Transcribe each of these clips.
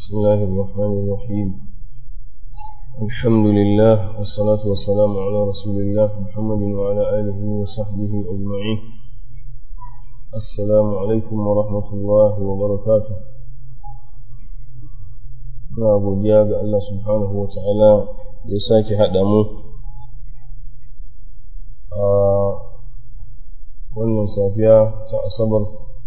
بسم الله الرحمن الرحيم الحمد لله والصلاة والسلام على رسول الله محمد وعلى آله وصحبه أجمعين السلام عليكم ورحمة الله وبركاته na godiya ga Allah subhanahu wa ta'ala da ya sake haɗa mu a wannan safiya ta asabar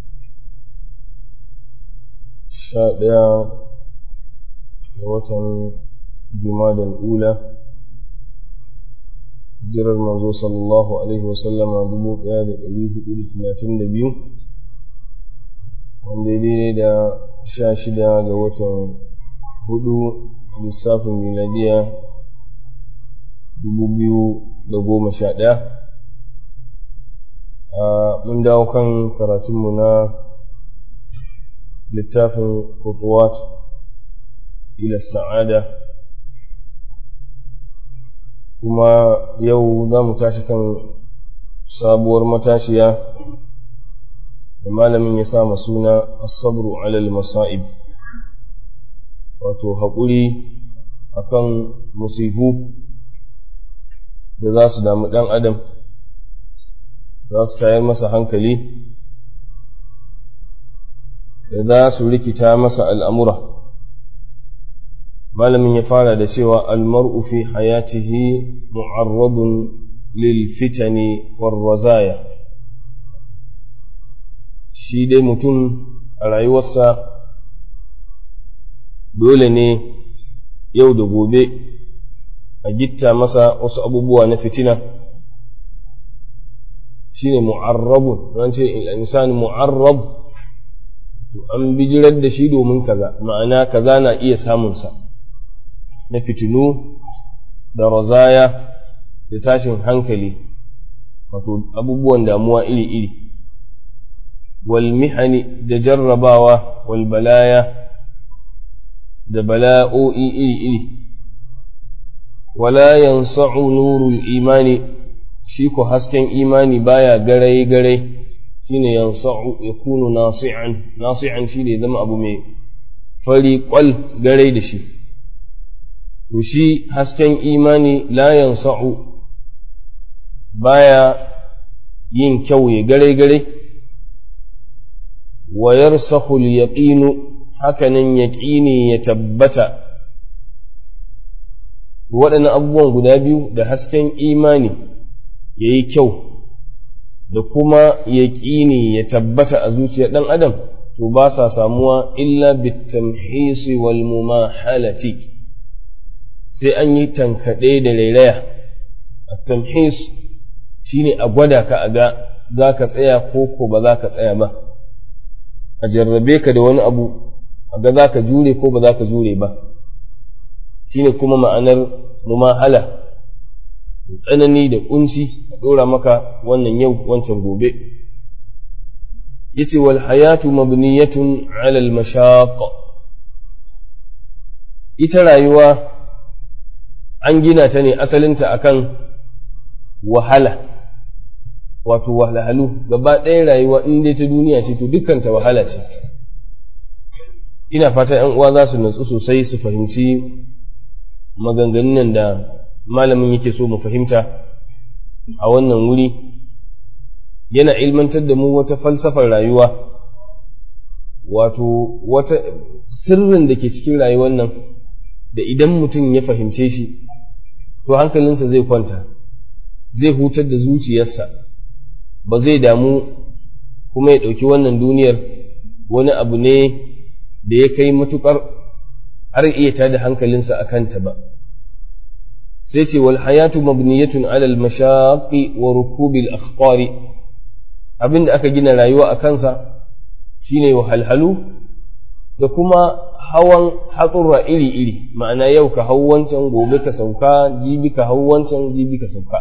sha ɗaya ga watan jumadal ula jirar manzo sallallahu alaihi wasallama dubu ɗaya da ɗari hudu da talatin da biyu wanda ya daidai da sha shida ga watan hudu lissafin miladiya dubu biyu da goma sha ɗaya mun dawo kan karatunmu na littafin kutuwat ila sa'ada kuma yau za mu tashi kan sabuwar matashiya da malamin ya sa suna asabru alal masa'ib wato haƙuri akan musifu da za su damu ɗan adam za su tayar masa hankali da za su rikita masa al'amura malamin ya fara da cewa almar'u fi hayatihi mu'arradun lil fitani warwazaya shi dai mutum a rayuwarsa dole ne yau da gobe a gitta masa wasu abubuwa na fitina shine mu'arrabun ran ce insan mu'arrab to an bijirar da shi domin kaza ma'ana kaza na iya samunsa na fitinu da razaya da tashin hankali wato abubuwan damuwa iri-iri wal mihani da jarrabawa wal balaya da bala'o'i iri-iri wala yansa'u nurul imani shi ko hasken imani baya garai-garai shine yansa'u yakunu nasi'an nasi'an shi ne zama abu mai fari kwal garai da shi to shi hasken imani la yansa'u baya yin kyau ya garai-garai wa yarsakhu al-yaqinu hakanan yaqini ya tabbata waɗannan abubuwan guda biyu da hasken imani ya yi kyau da kuma yaƙini ya tabbata a zuciyar ɗan adam to ba sa samuwa illa bitamhisi wal mumahalati sai an yi tankaɗe da rairaya tamhis shine a gwada ka a ga za ka tsaya ko ko ba za ka tsaya ba a jarrabe ka da wani abu a ga za ka jure ko ba za ka jure ba shine kuma ma'anar mumahala tsanani da kunci a ɗora maka wannan yau wancan gobe yace wal hayatu mabniyatun ala al mashaq ita rayuwa an gina ta ne asalinta akan wahala wato wahalhalu gaba ɗaya rayuwa in dai ta duniya ce to dukkanta wahala ce ina fata ‘yan uwa za su natsu sosai su fahimci maganganun nan da malamin yake so mu fahimta a wannan wuri yana ilmantar da mu wata falsafar rayuwa wato wata sirrin da ke cikin rayuwar nan da idan mutum ya fahimce shi to hankalinsa zai kwanta zai hutar da zuciyarsa ba zai damu kuma ya ɗauki wannan duniyar wani abu ne da ya kai matuƙar har iya tada hankalinsa a kanta ba sai ce wal hayatu mabniyatun ala al mashaqi wa rukubil akhqari abin da aka gina rayuwa a kansa shine wahalhalu da kuma hawan hatsura iri-iri ma'ana yau ka hau wancan gobe ka sauka jibi ka hau wancan jibi ka sauka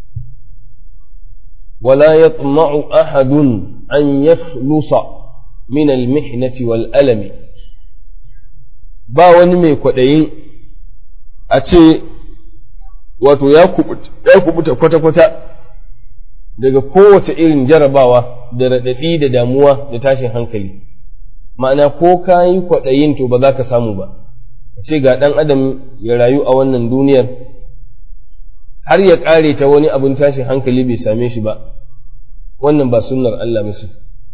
wala yatma'u ahadun an yakhlusa min al-mihnati wal alami ba wani mai kwaɗayin a ce wato ya kubuta kwata-kwata daga kowace irin jarabawa da raɗaɗi da damuwa da tashin hankali ma'ana ko ka yi kwaɗayin to ba za ka samu ba ce ga ɗan adam ya rayu a wannan duniyar har ya ƙare ta wani abin tashin hankali bai same shi ba wannan ba sunnar Allah ba ce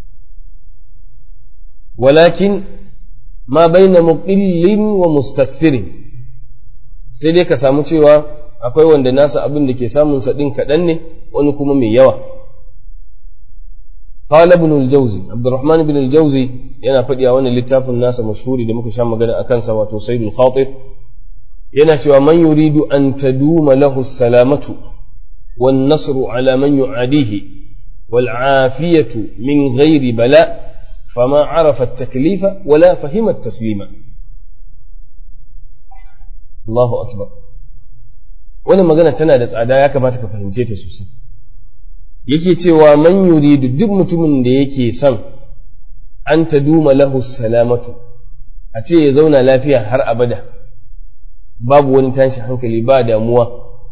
walakin ma baina muqillin wa mustakfirin sai dai ka samu cewa akwai wanda nasa abin da ke samun sa din kaɗan ne wani kuma mai yawa قال ابن الجوزي عبد الرحمن بن الجوزي yana faɗi a wannan littafin nasa mashhuri da muka sha magana a kansa wato sayyidul khatir yana cewa man yuridu an taduma lahu salamatu wan nasru ala man yu'adihi wal afiyatu min ghairi bala fama arafa at-taklifa wala fahima at-taslima Allahu akbar wannan magana tana da tsada ya kamata ka fahimce ta sosai yake cewa man yuridu duk mutumin da yake son an ta duma lahu salamatu a ce ya zauna lafiya har abada babu wani tashi hankali ba damuwa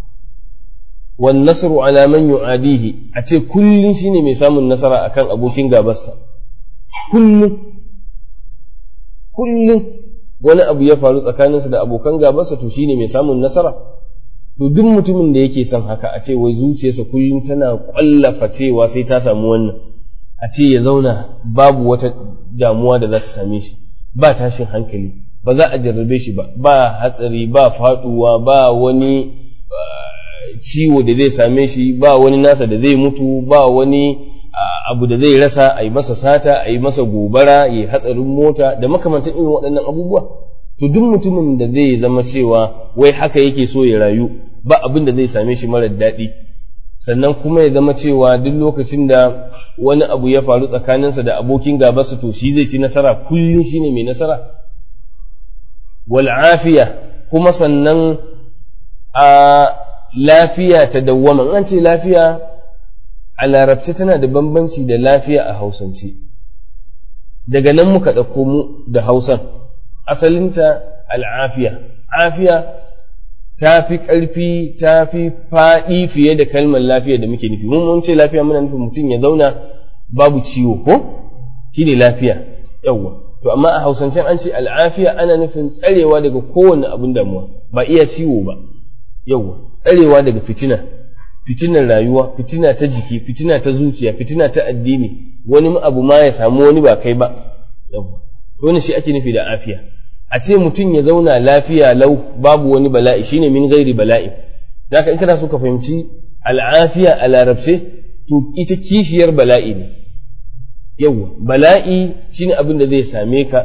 wan nasru ala man yu'adihi a ce kullun shine mai samun nasara akan abokin gabarsa kullun kullun wani abu ya faru tsakaninsa da abokan gabarsa to shine mai samun nasara to duk mutumin da yake son haka a ce wai zuciyarsa kullum tana kwallafa cewa sai ta samu wannan a ce ya zauna babu wata damuwa da za ta same shi ba tashin hankali ba za a jarrabe shi ba ba hatsari ba faduwa ba wani ciwo da zai same shi ba wani nasa da zai mutu ba wani abu da zai rasa a yi masa sata a yi masa gobara ya hatsarin mota da makamantan irin waɗannan abubuwa to duk mutumin da zai zama cewa wai haka yake so ya rayu ba abin da zai same shi marar daɗi sannan kuma ya zama cewa duk lokacin da wani abu ya faru tsakaninsa da abokin gabarsa to shi zai ci nasara kullum shine mai nasara wal afiya kuma sannan a lafiya ta dawwama an ce lafiya a larabci tana da bambanci da lafiya a hausance daga nan muka ɗauko mu da hausan asalinta al'afiya afiya ta fi ƙarfi ta fi faɗi fiye da kalmar lafiya da muke nufi mun mun ce lafiya muna nufin mutum ya zauna babu ciwo ko shi ne lafiya yawwa to amma a hausancen an ce al'afiya ana nufin tsarewa daga kowane abin damuwa ba iya ciwo ba yawwa tsarewa daga fitina fitinar rayuwa fitina ta jiki fitina ta zuciya fitina ta addini wani abu ma ya samu wani ba kai ba yawwa wannan shi ake nufi da afiya a ce mutum ya zauna lafiya lau babu wani bala'i shine min gairi bala'i zaka in kana so ka fahimci al'afiya a larabce to ita kishiyar bala'i ne yawwa bala'i shine abin da zai same ka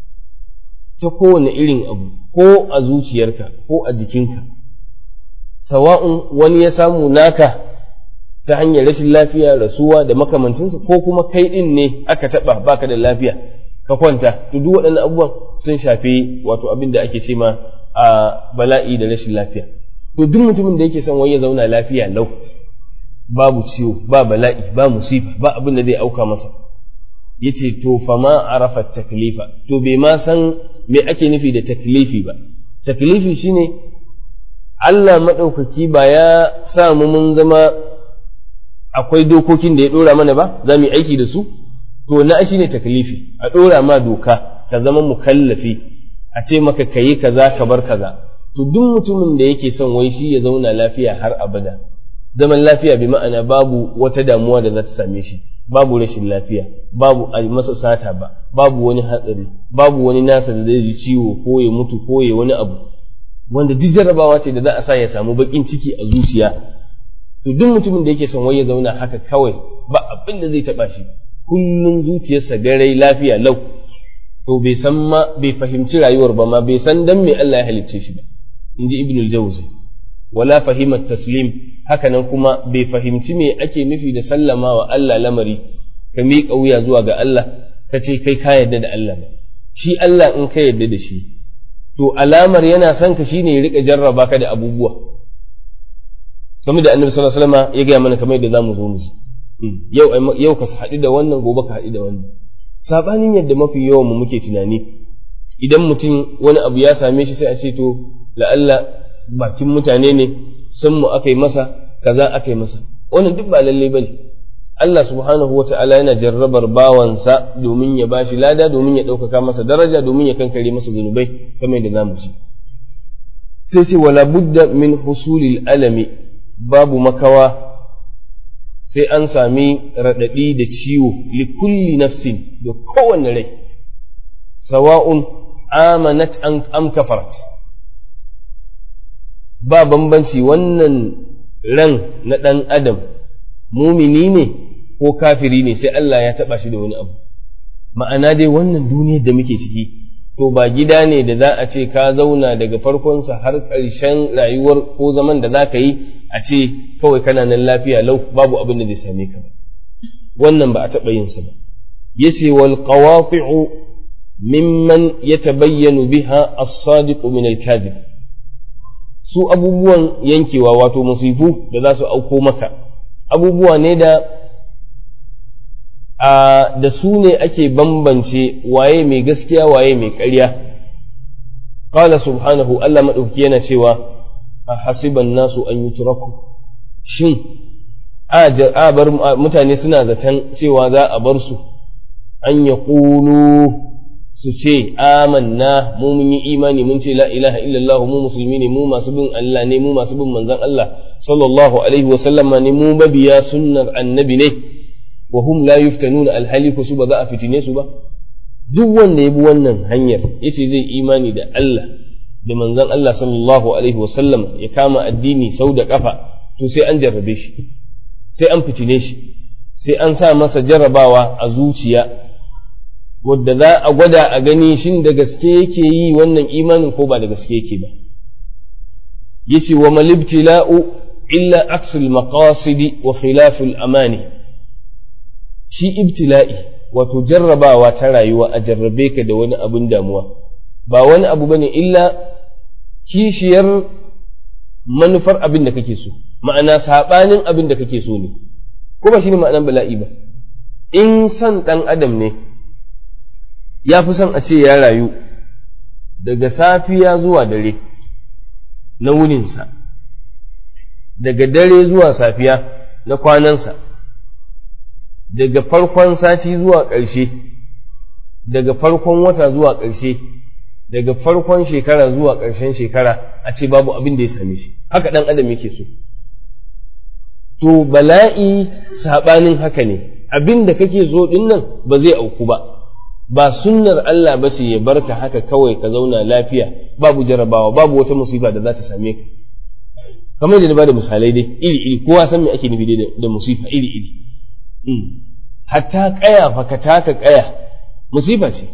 ta kowane irin abu ko a zuciyarka ko a jikinka sawa'un wani ya samu naka ta hanyar rashin lafiya rasuwa da makamancinsa ko kuma kai din ne aka taba baka da lafiya ka kwanta to duk waɗannan abubuwan sun shafi wato abin da ake ce ma a bala'i da rashin lafiya to duk mutumin da yake son wai ya zauna lafiya lau babu ciwo ba bala'i ba musifa ba abin da zai auka masa yace to fa ma arafa taklifa to bai ma san me ake nufi da taklifi ba taklifi shine Allah maɗaukaki ba ya sa mu mun zama akwai dokokin da ya ɗora mana ba za mu yi aiki da su to na shi ne taklifi a ɗora ma doka ka zama mukallafi a ce maka ka yi kaza ka bar kaza to duk mutumin da yake son wai shi ya zauna lafiya har abada zaman lafiya bi ma'ana babu wata damuwa da za ta same shi babu rashin lafiya babu a masa sata ba babu wani hatsari babu wani nasa da zai ji ciwo ko ya mutu ko ya wani abu wanda duk jarrabawa ce da za a sa ya samu bakin ciki a zuciya to duk mutumin da yake son wai ya zauna haka kawai ba abin da zai taba shi kullum zuciyarsa garai lafiya lau to bai san ma bai fahimci rayuwar ba ma bai san dan me Allah ya halicce shi ba inji ibnul jawzi wala fahimat taslim hakanan kuma bai fahimci me ake nufi da sallama wa Allah lamari ka miƙa wuya zuwa ga Allah ka ce kai ka yarda da Allah ba shi Allah in ka yarda da shi to alamar yana son ka shine ya rika jarraba ka da abubuwa kamar da annabi sallallahu alaihi wasallam ya gaya mana kamar yadda zamu zo mu ji yau yau ka haɗu da wannan gobe ka haɗu da wannan sabanin yadda mafi yawan mu muke tunani idan mutum wani abu ya same shi sai a ce to la'alla bakin mutane ne san mu aka yi masa kaza aka yi masa wannan duk ba lalle bane Allah subhanahu wa ta'ala yana jarrabar bawansa domin ya bashi lada domin ya ɗaukaka masa daraja domin ya kankare masa zunubai kamar yadda zamu ci sai ce wala budda min husulil alami babu makawa sai an sami raɗaɗi da ciwo li kulli nafsin da kowanne rai sawa'un amanat am kafarat ba bambanci wannan ran na ɗan adam mumini ne ko kafiri ne sai Allah ya taɓa shi da wani abu ma'ana dai wannan duniyar da muke ciki to ba gida ne da za a ce ka zauna daga farkonsa har ƙarshen rayuwar ko zaman da za ka yi a ce kawai kana nan lafiya lau babu abin da zai same ka ba wannan ba a taɓa yin sa ba yace wal qawati'u mimman yatabayyanu biha as-sadiqu min al-kadhib su abubuwan yankewa wato musifu da za su auko maka abubuwa ne da a da su ne ake bambance waye mai gaskiya waye mai ƙarya qala subhanahu Allah madauki yana cewa a hasiban nasu an yutraku shin a bar mutane suna zaton cewa za a bar su an ya su ce amanna mu mun yi imani mun ce la ilaha illallah mu musulmi ne mu masu bin Allah ne mu masu bin manzon Allah sallallahu alaihi wa sallama ne mu mabiya sunnar annabi ne wa hum la yuftanuna alhali su ba za a fitine su ba duk wanda ya bi wannan hanyar yace zai imani da Allah da manzon Allah sallallahu alaihi wa sallam ya kama addini sau da kafa to sai an jarrabe shi sai an fitine shi sai an sa masa jarrabawa a zuciya wadda za a gwada a gani shin da gaske yake yi wannan imanin ko ba da gaske yake ba yace wa malibtila'u illa aksul maqasidi wa khilaful amani shi ibtila'i wato jarrabawa ta rayuwa a jarrabe ka da wani abin damuwa ba wani abu bane illa kishiyar manufar abin da kake so ma'ana sabanin abin da kake so ne ko ba shine ma'anar bala'i ba in san dan adam ne ya fi son a ce ya rayu daga safiya zuwa dare na wuninsa daga dare zuwa safiya na kwanansa daga farkon sati zuwa ƙarshe daga farkon wata zuwa ƙarshe daga farkon shekara zuwa ƙarshen shekara a ce babu abin da ya same shi haka ɗan adam yake so to bala'i saɓanin haka ne abin da kake so ɗin nan ba zai auku ba ba sunnar Allah ba ce ya barka haka kawai ka zauna lafiya babu jarabawa babu wata musiba da za ta same ka kamar da ba da misalai dai iri iri kowa san me ake nufi da musifa iri iri hatta kaya fa ka taka kaya musifa ce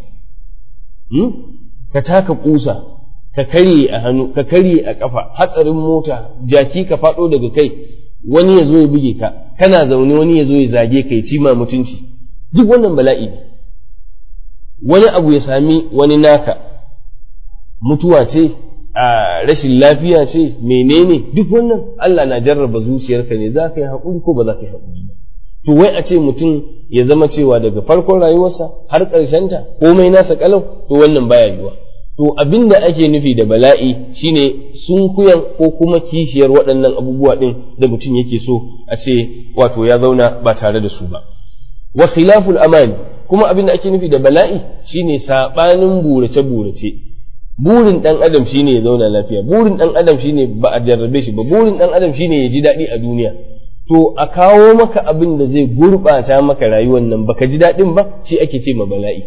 ka taka kusa ka karye a hannu ka karye a kafa hatsarin mota jaki ka faɗo daga kai wani ya zo ya buge ka kana zaune wani ya zo ya zage ka ya ci ma mutunci duk wannan bala'i ne wani abu ya sami wani naka mutuwa ce a rashin lafiya ce menene duk wannan Allah na jarraba zuciyarka ne za ka yi haƙuri ko ba za ka yi haƙuri ba to wai a ce mutum ya zama cewa daga farkon rayuwarsa har ƙarshenta komai nasa kalau to wannan baya yiwa to abin da ake nufi da bala'i shine sunkuyan ko kuma kishiyar waɗannan abubuwa ɗin da mutum yake so a ce wato ya zauna ba tare da su ba wa khilaful amani kuma abin da ake nufi da bala'i shine sabanin burace burace burin dan adam shine ya zauna lafiya burin dan adam shine ba a jarrabe shi ba burin dan adam shine ya ji daɗi a duniya to a kawo maka abin da zai gurɓata maka rayuwar nan baka ji daɗin ba shi ake ce ma bala'i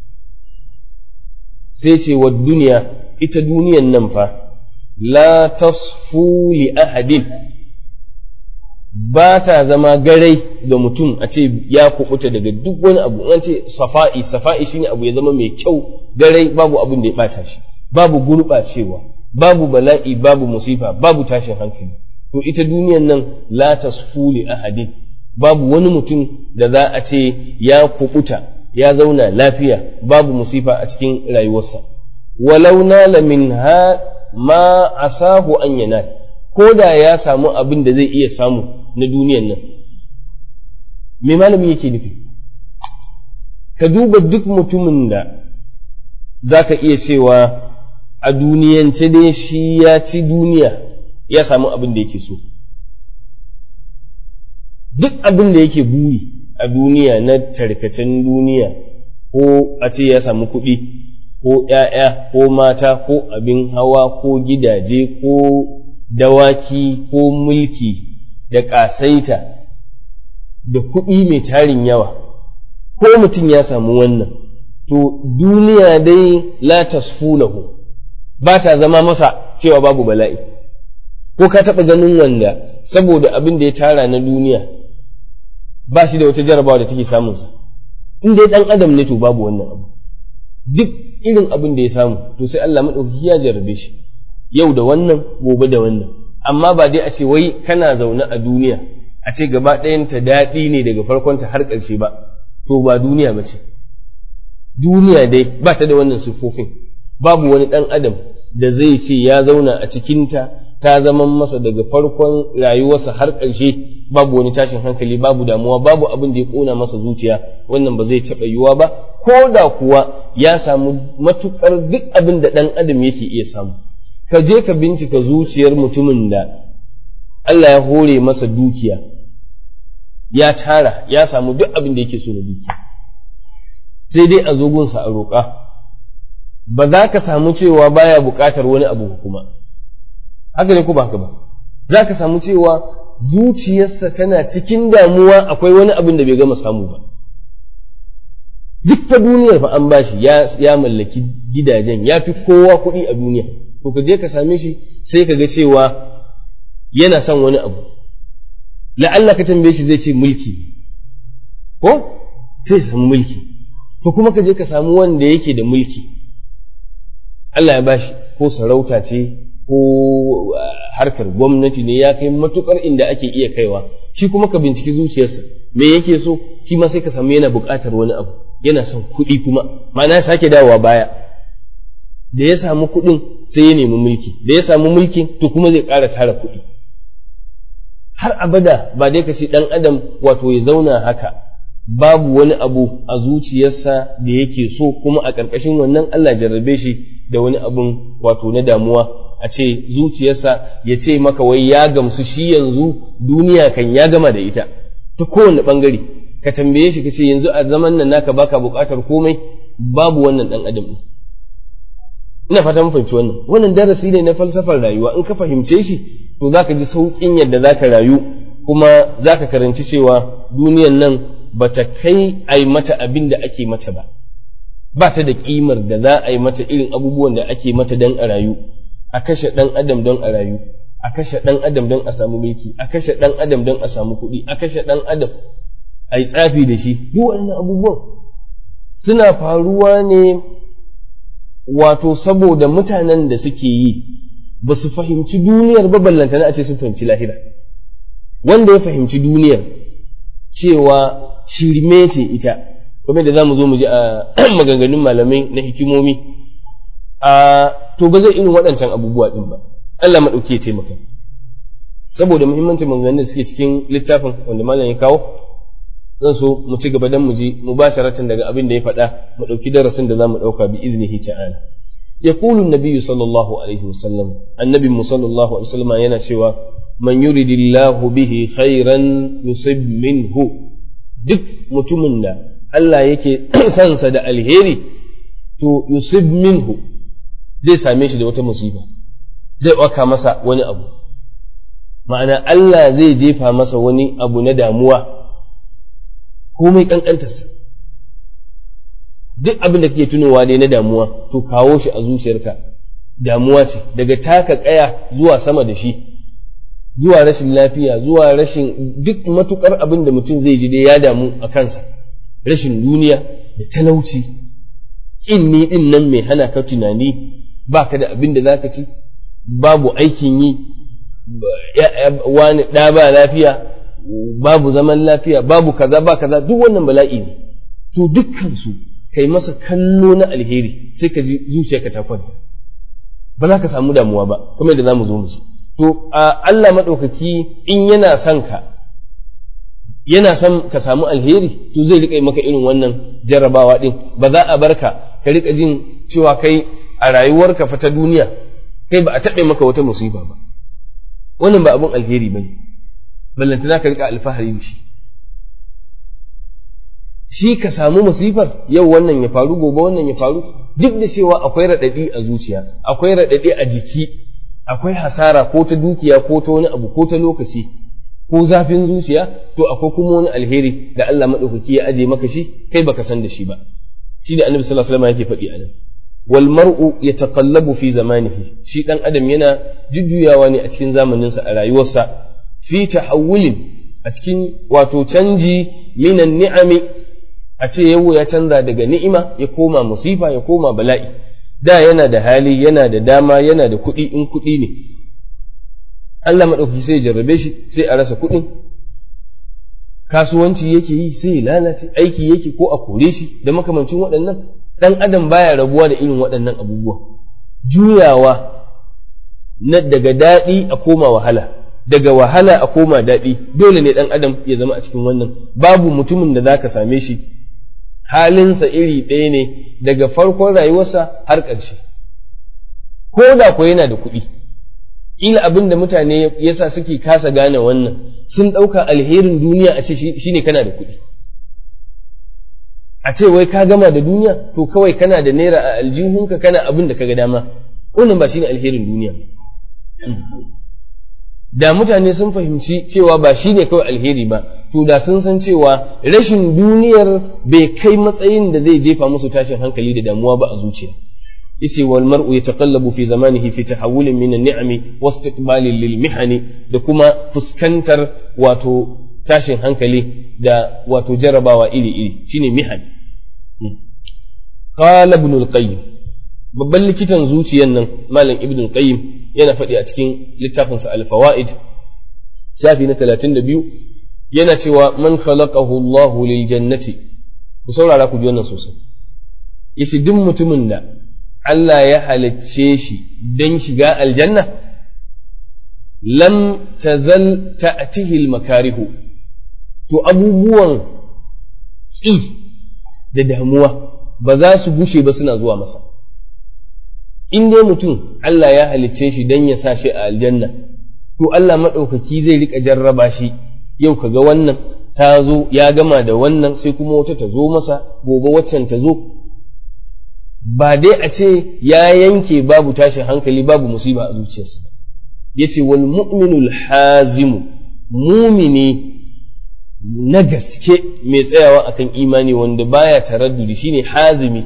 sai ce wa duniya ita duniyan nan fa la tasfu li ahadin ba ta zama garai ga mutum a ce ya kubuta daga duk wani abu an ce safa'i safa'i shine abu ya zama mai kyau garai babu abin da ya bata shi babu gurɓacewa babu bala'i babu musifa babu tashin hankali to ita duniyan nan la tasfu li ahadin babu wani mutum da za a ce ya kubuta ya zauna lafiya babu musifa a cikin rayuwarsa walau nala minha ma asahu an yanal ko da ya samu abin da zai iya samu na duniyan nan me malami yake nufi ka duba duk mutumin da za ka iya cewa a duniyance dai shi ya ci duniya ya samu abin da yake so duk abin da yake buri a duniya na tarkacen duniya ko a ce ya samu kuɗi ko ‘ya'ya ko mata ko abin hawa ko gidaje ko dawaki ko mulki da ƙasaita da kuɗi mai tarin yawa ko mutum ya samu wannan to duniya dai la tasfulahu ba ta zama masa cewa babu bala'i ko ka taɓa ganin wanda saboda abin da ya tara na duniya ba shi da wata jarabawa da take samunsa in dai ɗan adam ne to babu wannan abu duk irin abin da ya samu to sai Allah maɗaukaki ya jarabe shi yau da wannan gobe da wannan amma ba dai a ce wai kana zaune a duniya a ce gaba ɗayanta daɗi ne daga farkonta har ƙarshe ba to ba duniya ba ce duniya dai ba ta da wannan siffofin babu wani ɗan adam da zai ce ya zauna a cikinta ta zaman masa daga farkon rayuwarsa har ƙarshe babu wani tashin hankali babu damuwa babu abin da ya ƙona masa zuciya wannan ba zai taɓa yiwuwa ba ko da kuwa ya samu matuƙar duk abin da ɗan adam yake iya samu ka je ka bincika zuciyar mutumin da Allah ya hore masa dukiya ya tara ya samu duk abin da yake so na dukiya sai dai a zogunsa a roƙa ba za ka samu cewa baya buƙatar wani abu kuma haka ne ko ba haka ba za ka samu cewa zuciyarsa tana cikin damuwa akwai wani abin da bai gama samu ba duk fa duniyar fa an bashi ya ya mallaki gidajen ya fi kowa kuɗi a duniya to ka je ka same shi sai ka ga cewa yana son wani abu la'alla ka tambaye shi zai ce mulki ko sai san mulki to kuma ka je ka samu wanda yake da mulki Allah ya bashi ko sarauta ce ko harkar gwamnati ne ya kai matukar inda ake iya kaiwa shi kuma ka binciki zuciyarsa me yake so shi ma sai ka samu yana buƙatar wani abu yana son kuɗi kuma ma'ana ya sake dawowa baya da ya samu kuɗin sai ya nemi mulki da ya samu mulkin to kuma zai ƙara tara kuɗi har abada ba dai ka ce ɗan adam wato ya zauna haka babu wani abu a zuciyarsa da yake so kuma a ƙarƙashin wannan Allah jarrabe shi da wani abun wato na damuwa a ce zuciyarsa ya ce maka wai ya gamsu shi yanzu duniya kan ya gama da ita ta kowane ɓangare ka tambaye shi ka ce yanzu a zaman nan naka baka buƙatar komai babu wannan ɗan adam ina fata mun fahimci wannan wannan darasi ne na falsafar rayuwa in ka fahimce shi to zaka ji sauƙin yadda zaka rayu kuma zaka karanci cewa duniyan nan bata kai ai mata abin da ake mata ba ba ta da kimar da za a yi mata irin abubuwan da ake mata don a rayu a kashe ɗan adam don a rayu a kashe ɗan adam don a samu mulki a kashe ɗan adam don a samu kuɗi a kashe ɗan adam a yi tsafi da shi duk waɗannan abubuwan suna faruwa ne wato saboda mutanen da suke yi ba su fahimci duniyar ba ballantana a ce sun fahimci lahira wanda ya fahimci duniyar cewa shirme ce ita kuma da za mu zo mu ji a maganganun malamai na hikimomi a to ba zai irin waɗancan abubuwa ɗin ba Allah maɗauki ya taimaka saboda muhimmancin maganganun da suke cikin littafin wanda malam ya kawo zan so mu ci gaba dan mu ji mubasharatan daga abin da ya faɗa mu ɗauki darasin da za mu ɗauka bi iznihi ta'ala يقول النبي صلى الله عليه وسلم النبي صلى الله عليه وسلم yana cewa man yuridillahu bihi khairan yusib minhu duk mutumin da Allah yake sansa da alheri to yusib minhu zai same shi da wata musiba zai waka masa wani abu ma'ana Allah zai jefa masa wani abu na damuwa komai kankantarsa duk abin da kake tunowa ne na damuwa to kawo shi a zuciyarka damuwa ce daga taka kaya zuwa sama da shi zuwa rashin lafiya zuwa rashin duk matukar abin da mutum zai ji dai ya damu a kansa rashin duniya da talauci kin ni din nan mai hana ka tunani baka da abin da zaka ci babu aikin yi wani ɗa ba lafiya babu zaman lafiya babu kaza ba kaza duk wannan bala'i ne to dukkan su kai masa kallo na alheri sai ka ji zuciyarka ta kwanta ba za ka samu damuwa ba kuma yadda za mu zo mu ci to Allah maɗaukaki in yana son ka yana son ka samu alheri to zai riƙa maka irin wannan jarrabawa ɗin ba za a barka ka riƙa jin cewa kai a rayuwarka fa ta duniya kai ba a taɓe maka wata musiba ba wannan ba abin alheri ba ne ballanta za ka riƙa alfahari da shi shi ka samu musifar yau wannan ya faru gobe wannan ya faru duk da cewa akwai raɗaɗi a zuciya akwai raɗaɗi a jiki akwai hasara ko ta dukiya ko ta wani abu ko ta lokaci ko zafin zuciya to akwai kuma wani alheri da Allah maɗaukaki ya aje maka shi kai baka san da shi ba shi da annabi sallallahu alaihi wasallam yake faɗi a nan wal mar'u yataqallabu fi zamanihi shi dan adam yana jujjuyawa ne a cikin zamaninsa a rayuwarsa fi tahawulin a cikin wato canji minan ni'ami a ce yau ya canza daga ni'ima ya koma musifa ya koma bala'i da yana da hali yana da dama yana da kuɗi in kuɗi ne Allah maɗauki sai ya jarrabe shi sai a rasa kuɗin kasuwanci yake yi sai ya lalace aiki yake ko a kore shi da makamancin waɗannan ɗan adam baya rabuwa da irin waɗannan abubuwa juyawa na daga daɗi a koma wahala daga wahala a koma daɗi dole ne ɗan adam ya zama a cikin wannan babu mutumin da zaka same shi halinsa iri ɗaya ne daga farkon rayuwarsa har ƙarshe ko da ko yana da kuɗi ila abin da mutane yasa suke kasa gane wannan sun ɗauka alherin duniya a ce shi ne kana da kuɗi a ce wai ka gama da duniya to kawai kana da naira a aljihunka kana abin da ka ga dama wannan ba shine alherin duniya da mutane sun fahimci cewa ba shi ne kawai alheri ba to da sun san cewa rashin duniyar bai kai matsayin da zai jefa musu tashin hankali da damuwa ba a zuciya yace wal mar'u yataqallabu fi zamanihi fi tahawulin min an-ni'ami wa istiqbalin lil mihani da kuma fuskantar wato tashin hankali da wato jarabawa iri iri shine mihan qala ibn al-qayyim babban likitan zuciyan nan malam ibn al-qayyim yana faɗi a cikin littafinsa al-fawaid shafi na 32 yana cewa man khalaqahu Allahu lil jannati ku saurara ku ji wannan sosai yace duk mutumin da Allah ya halicce shi don shiga aljanna lam tazal ta'tihi al-makarihu to abubuwan tsi da damuwa ba za su gushe ba suna zuwa masa in dai mutum Allah ya halicce shi don ya sa shi a aljanna to Allah maɗaukaki zai riƙa jarraba shi yau kaga wannan ta zo ya gama da wannan sai kuma wata ta zo masa gobe waccan ta zo ba dai a ce ya yanke babu tashin hankali babu musiba a zuciyarsa yace wal mu'minul hazimu mumini na gaske mai tsayawa akan imani wanda baya taraddudi shine hazimi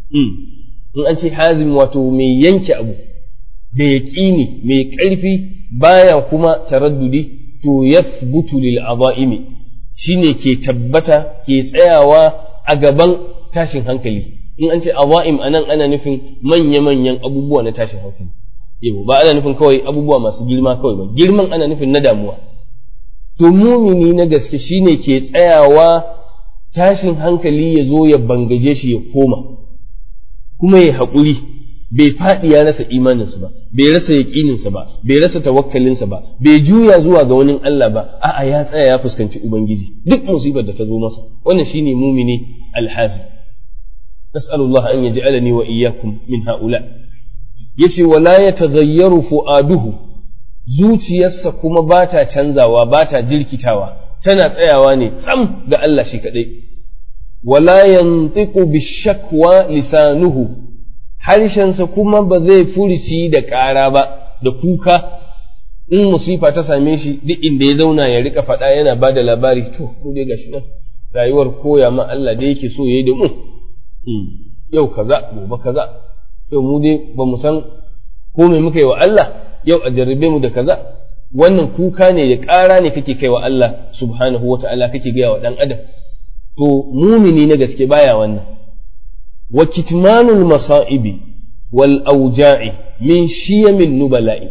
in an ce hazim wato mai yanke abu da yaƙini mai ƙarfi baya kuma taraddudi to yathbutu lil azaimi shine ke tabbata ke tsayawa a gaban tashin hankali in an ce azaim anan ana nufin manya-manyan abubuwa na tashin hankali yau ba ana nufin kawai abubuwa masu girma kawai ba girman ana nufin na damuwa to mumini na gaske shine ke tsayawa tashin hankali ya zo ya bangaje shi ya koma kuma ya haƙuri bai faɗi ya rasa imaninsa ba bai rasa yaƙininsa ba bai rasa tawakkalinsa ba bai juya zuwa ga wani Allah ba a'a ya tsaya ya fuskanci ubangiji duk musibar da ta zo masa wannan shine mumini alhazi nas'alullah an yaj'alani wa iyyakum min haula yace wala yataghayyaru fu'aduhu zuciyarsa kuma ba ta canzawa ba ta jirkitawa tana tsayawa ne tsam ga Allah shi kadai wala yantiqu bishakwa lisanuhu harshensa kuma ba zai furici da ƙara ba da kuka in musifa ta same shi duk inda ya zauna ya rika faɗa yana ba da labari to mu dai gashi nan rayuwar koya ma Allah da yake so yayi da mu yau kaza gobe kaza yau mu dai ba mu san ko me muka yi wa Allah yau a jarrabe mu da kaza wannan kuka ne da ƙara ne kake kai wa Allah subhanahu wa ta'ala kake gaya wa ɗan adam to mumini na gaske baya wannan wa kitmanul masa'ibi wal auja'i min shiyamin nubala'i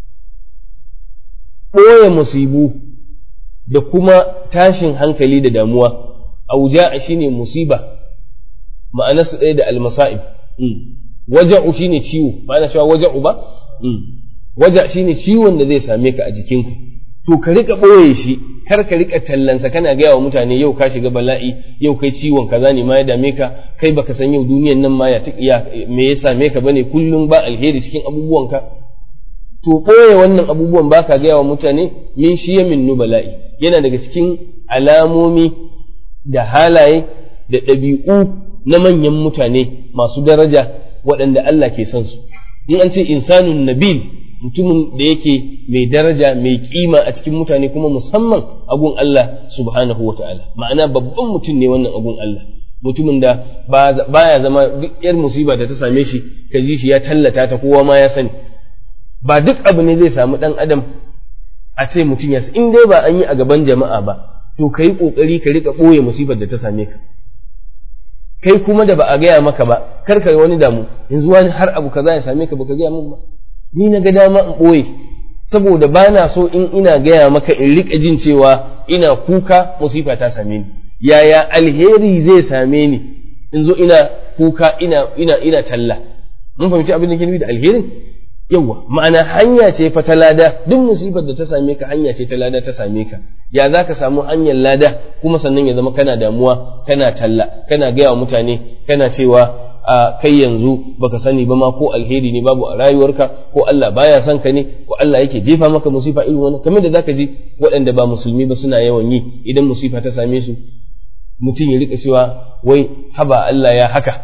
ɓoye musibu da kuma tashin hankali da damuwa auja'a shine musiba ma'ana su ɗaya da almasa'ib waja'u shine ciwo ma'ana cewa waja'u ba waja shine ciwon da zai same ka a jikinku to ka rika ɓoye shi kar ka rika tallansa kana gaya wa mutane yau ka shiga bala'i yau kai ciwon kaza ne ma ya dame ka kai baka san yau duniyan nan ma ya me ya same ka bane kullum ba alheri cikin abubuwanka to ɓoye wannan abubuwan baka gaya wa mutane min shi ya min bala'i yana daga cikin alamomi da halaye da ɗabi'u na manyan mutane masu daraja waɗanda Allah ke son su in an ce insanun nabil mutumin da yake mai daraja mai kima a cikin mutane kuma musamman agun Allah subhanahu wa ta'ala ma'ana babban mutum ne wannan agun Allah mutumin da baya zama duk yar musiba da ta same shi ka ji shi ya tallata ta kowa ma ya sani ba duk abu ne zai samu ɗan adam a ce mutum ya in dai ba an yi a gaban jama'a ba to ka yi ƙoƙari ka riƙa ɓoye musibar da ta same ka kai kuma da ba a gaya maka ba kar ka wani damu yanzu wani har abu kaza ya same ka baka gaya min ba ni na ga dama in ɓoye saboda ba na so in ina gaya maka in riƙa jin cewa ina kuka musifa ta same ni yaya alheri zai same ni in zo ina kuka ina ina ina talla mun fahimci abin da ke nufi da alherin yawa ma'ana hanya ce fa ta lada duk musibar da ta same ka hanya ce ta lada ta same ka ya za ka samu hanyar lada kuma sannan ya zama kana damuwa kana talla kana gaya wa mutane kana cewa a kai yanzu baka sani ba ma ko alheri ne babu a rayuwarka ko Allah baya son ka ne ko Allah yake jefa maka musifa irin wannan kamar da zaka ji waɗanda ba musulmi ba suna yawan yi idan musifa ta same su mutum ya rika cewa wai haba Allah ya haka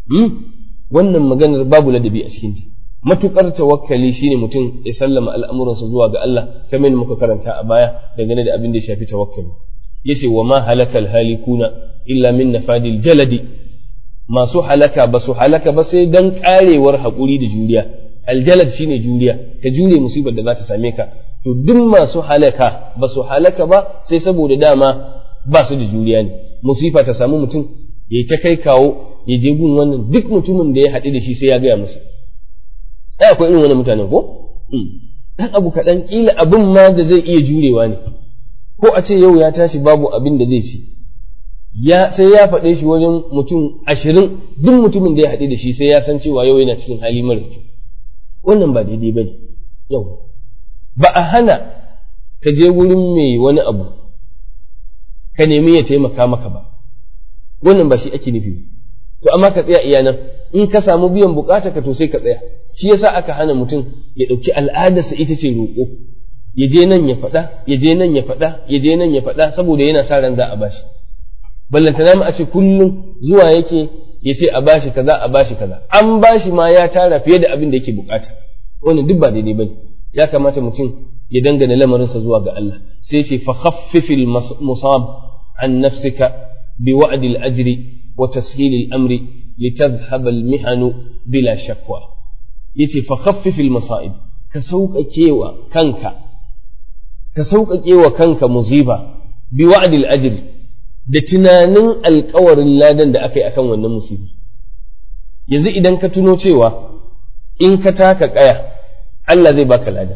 wannan maganar babu ladabi a cikinta matukar tawakkali shine mutum ya sallama al'amuransa zuwa ga Allah kamar muka karanta a baya dangane da abin da ya shafi tawakkali yace wa ma halakal halikuna illa min nafadil jaladi masu halaka ba su halaka ba sai dan karewar haƙuri da juriya aljalad shine juriya ka jure musibar da za ta same ka to duk masu halaka ba su halaka ba sai saboda dama ba su da juriya ne musifa ta samu mutum ya ta kai kawo ya je gun wannan duk mutumin da ya haɗu da shi sai ya gaya masa ai akwai irin wannan mutanen ko dan abu kaɗan ƙila abin ma da zai iya jurewa ne ko a ce yau ya tashi babu abin da zai ci ya sai ya faɗe shi wajen mutum ashirin duk mutumin da ya haɗu da shi sai ya san cewa yau yana cikin hali mara kyau wannan ba daidai ba ne yau ba a hana ka je wurin mai wani abu ka nemi ya taimaka maka ba wannan ba shi ake nufi to amma ka tsaya iya nan in ka samu biyan bukata ka to sai ka tsaya shi yasa aka hana mutum ya ɗauki al'adarsa ita ce roƙo ya je nan ya faɗa ya je nan ya faɗa ya je nan ya faɗa saboda yana sa ran za a bashi ballantana mu a ce kullum zuwa yake ya ce a bashi kaza a bashi kaza an bashi ma ya tara fiye da abin da yake bukata wannan duk ba daidai bane ya kamata mutum ya dangana lamarinsa zuwa ga Allah sai ce fa khaffifil musab an nafsika bi wa'dil ajri wa tashilil amri litadhhab al mihanu bila shakwa yace fa khaffifil masa'ib ka sauƙaƙe wa kanka ka sauƙaƙe wa kanka musiba bi wa'dil ajri da tunanin alkawarin ladan da aka yi akan wannan musibi yanzu idan ka tuno cewa in ka taka kaya Allah zai baka lada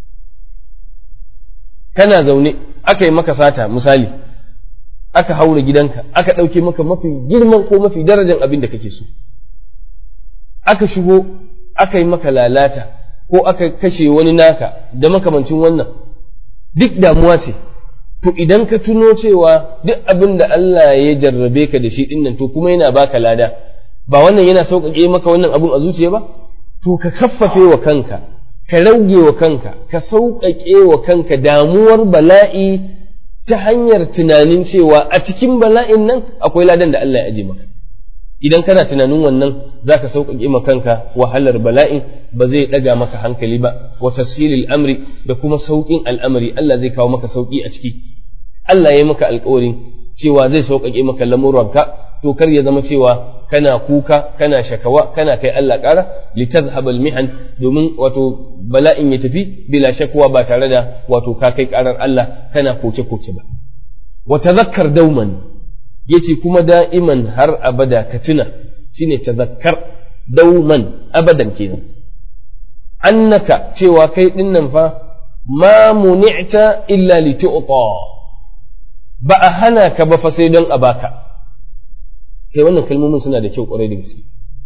kana zaune aka yi maka sata misali aka haura gidanka aka ɗauke maka mafi girman ko mafi darajar abin da kake so aka shigo aka yi maka lalata ko aka kashe wani naka da makamancin wannan duk damuwa ce to idan ka tuno cewa duk abin da Allah ya jarrabe ka da shi dinnan to kuma yana baka lada ba wannan yana sauƙaƙe maka wannan abun a zuciya ba to ka kaffafe wa kanka ka rauge wa kanka ka sauƙaƙe wa kanka damuwar bala'i ta hanyar tunanin cewa a cikin bala'in nan akwai ladan da Allah ya aje maka idan kana tunanin wannan zaka sauƙaƙe ma kanka wahalar bala'in ba zai ɗaga maka hankali ba wa tasiril amri da kuma sauƙin al'amari Allah zai kawo maka sauƙi a ciki Allah ya yi maka alƙawarin cewa zai sauƙaƙe maka lamuranka to kar ya zama cewa kana kuka kana shakawa kana kai Allah ƙara litazhabal mihan domin wato bala'in ya tafi bila shakwa ba tare da wato ka kai ƙarar Allah kana koke koke ba wa tazakkar dauman yace kuma da'iman har abada ka tuna shine tazakkar dauman abadan kenan annaka cewa kai dinnan fa ma muni'ta illa li tu'ta ba a hana ka ba fa sai don a baka kai wannan kalmomin suna da kyau kwarai da gaske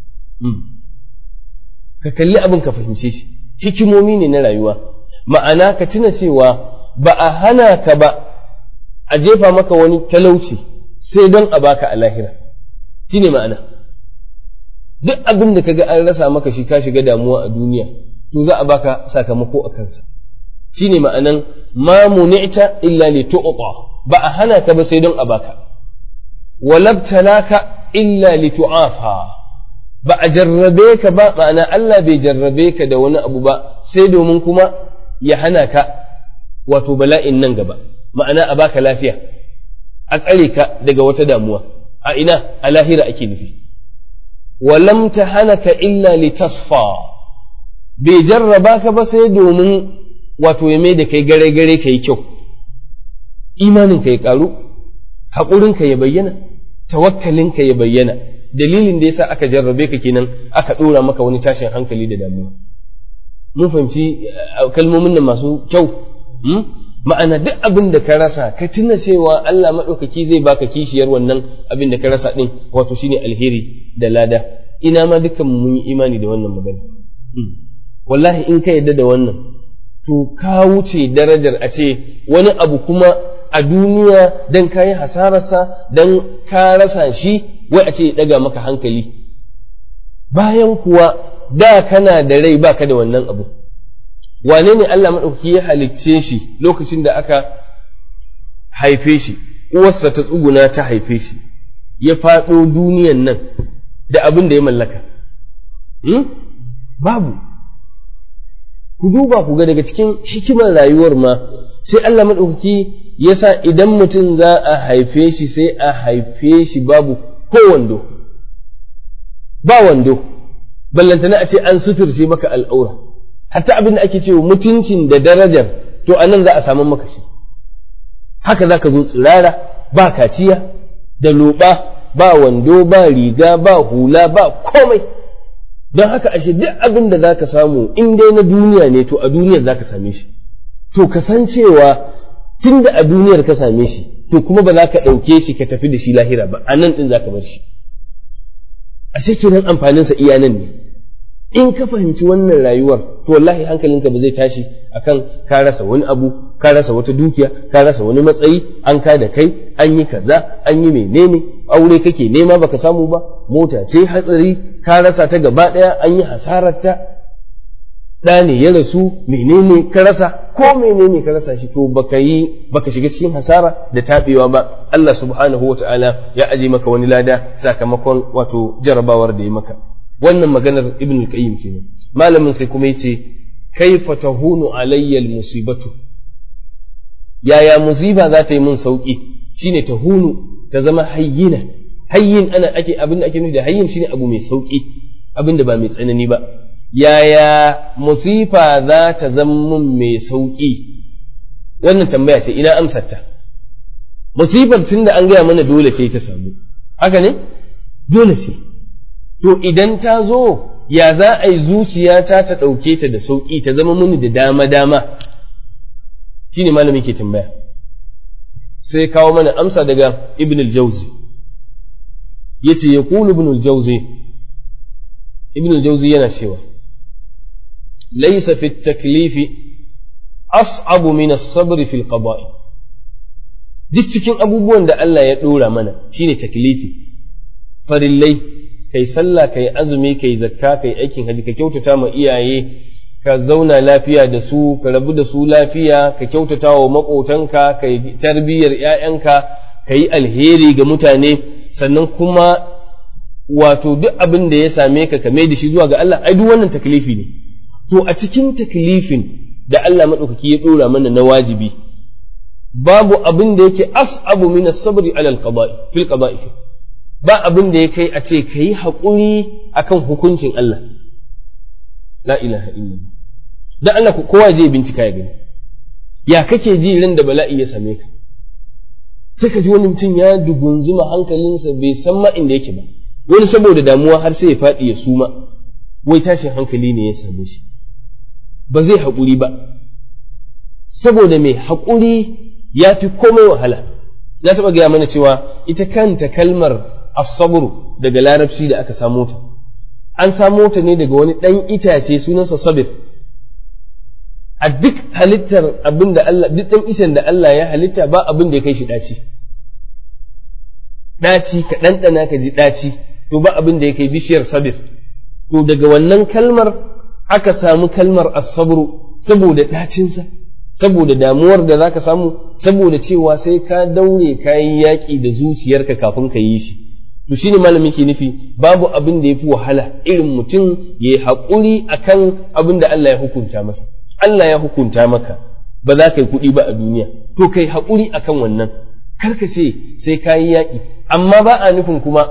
ka kalli abin ka fahimce shi hikimomi ne na rayuwa ma'ana ka tuna cewa ba a hana ka ba a jefa maka wani talauci sai don a baka a lahira shi ne ma'ana duk abin da kaga an rasa maka shi ka shiga damuwa a duniya to za a baka sakamako a kansa shi ne ma'anan ma muni'ta illa li tu'ta ba a hana ka ba sai don a baka walabtalaka illa litu'afa ba a jarrabe ka ba ma'ana Allah bai jarrabe ka da wani abu ba sai domin kuma ya hana ka wato bala'in nan gaba ma'ana a baka lafiya a tsare ka daga wata damuwa a ina a lahira ake nufi walam ta hana ka illa litasfa bai jarraba ka ba sai domin wato ya mai da kai gare gare ka yi kyau imanin ka ya karu haƙurin ka ya bayyana tawakkalin ka ya bayyana dalilin da yasa aka jarrabe ka kenan aka ɗora maka wani tashin hankali da damuwa mun fahimci kalmomin nan masu kyau ma'ana duk abin da ka rasa ka tuna cewa Allah maɗaukaki zai baka kishiyar wannan abin da ka rasa ɗin wato shine alheri da lada ina ma dukkan mun yi imani da wannan magana wallahi in ka yadda da wannan to ka wuce darajar a ce wani abu kuma a duniya dan ka yi hasararsa dan ka rasa shi wai a ce ya ɗaga maka hankali bayan kuwa da kana da rai baka da wannan abu wane ne Allah maɗauki ya halicce shi lokacin da aka haife shi uwarsa ta tsuguna ta haife shi ya faɗo duniyan nan da abin da ya mallaka babu ku duba ku ga daga cikin hikimar rayuwar ma sai Allah maɗauki ya sa idan mutum za a haife shi sai a haife shi babu ko wando ba wando ballantana a ce an suturce maka al'aura hatta abin da ake cewa mutuncin da darajar to a nan za a samu maka shi haka za ka zo tsirara ba kaciya da loɓa ba wando ba riga ba hula ba komai don haka ashe duk abin da za ka samu in dai na duniya ne to a duniyar za ka same shi to kasancewa tun da a duniyar ka same shi to kuma ba za ka ɗauke shi ka tafi da shi lahira ba a nan ɗin za ka bar shi ashe kenan amfaninsa iya nan ne in ka fahimci wannan rayuwar to wallahi hankalinka ba zai tashi akan ka rasa wani abu ka rasa wata dukiya ka rasa wani matsayi an ka da kai an yi kaza an yi menene aure kake nema baka samu ba mota ce hatsari ka rasa ta gaba daya an yi hasararta da ne ya rasu menene ka rasa ko menene ka rasa shi to baka yi baka shiga cikin hasara da tabewa ba Allah subhanahu wataala ya aje maka wani lada sakamakon wato jarabawar da ya maka wannan maganar ibn al-qayyim kenan malamin sai kuma yace kaifa tahunu alayya al-musibatu yaya musiba za ta yi mun sauki shine tahunu ta zama hayyina hayyin ana ake abin da ake nufi da hayyin shine abu mai sauki abin da ba mai tsanani ba yaya musifa za ta zama mun mai sauki wannan tambaya ce ina amsar ta musifar tunda an gaya mana dole sai ta samu haka ne dole ce to idan ta zo ya za a yi zuciyata ta ɗauke ta da sauƙi ta zama muni da dama-dama shi ne malami ke tambaya sai kawo mana amsa daga ibn al-jauzi ya ce ya ƙulu ibn al-jauzi ibn al-jauzi yana cewa laisa fi taklifi as'abu min as-sabr fi al-qada'i duk cikin abubuwan da Allah ya ɗora mana shine taklifi farillai kai sallah kai azumi kai zakka kai aikin haji ka kyautata ma iyaye ka zauna lafiya da su ka rabu da su lafiya ka kyautata wa maƙotanka ka yi tarbiyyar ‘ya'yanka ka yi alheri ga mutane sannan kuma wato duk abin da ya same ka ka mai da shi zuwa ga Allah ai duk wannan taklifi ne to a cikin taklifin da Allah maɗaukaki ya ɗora mana na wajibi babu abin da yake as'abu min as-sabri ala al-qada'i fil qada'i ba abin da ya kai a ce ka yi haƙuri a kan hukuncin Allah. La ilaha illallah. Don Allah kowa je bincika ya gani. Ya kake ji ran da bala'i ya same ka. Sai ka ji wani mutum ya dugunzuma hankalinsa bai san ma inda yake ba. Wani saboda damuwa har sai ya faɗi ya suma. Wai tashin hankali ne ya same shi. Ba zai haƙuri ba. Saboda mai haƙuri ya fi komai wahala. Na taɓa gaya mana cewa ita kanta kalmar asabru daga larabci da aka samo ta an samo ta ne daga wani ɗan itace sunansa sabir a duk halittar abin da Allah duk ɗan icen da Allah ya halitta ba abin da ya kai shi ɗaci ɗaci ka ɗanɗana ka ji ɗaci to ba abin da ya kai bishiyar sabir to daga wannan kalmar aka samu kalmar asabru saboda ɗacinsa saboda damuwar da zaka samu saboda cewa sai ka daure ka yi yaƙi da zuciyarka kafin ka yi shi to shine malami ke nufi babu abin da yafi wahala irin mutum ya yi haƙuri akan abin da Allah ya hukunta masa Allah ya hukunta maka ba za ka yi kuɗi ba a duniya to kai haƙuri akan wannan kar ka ce sai ka yi yaƙi amma ba a nufin kuma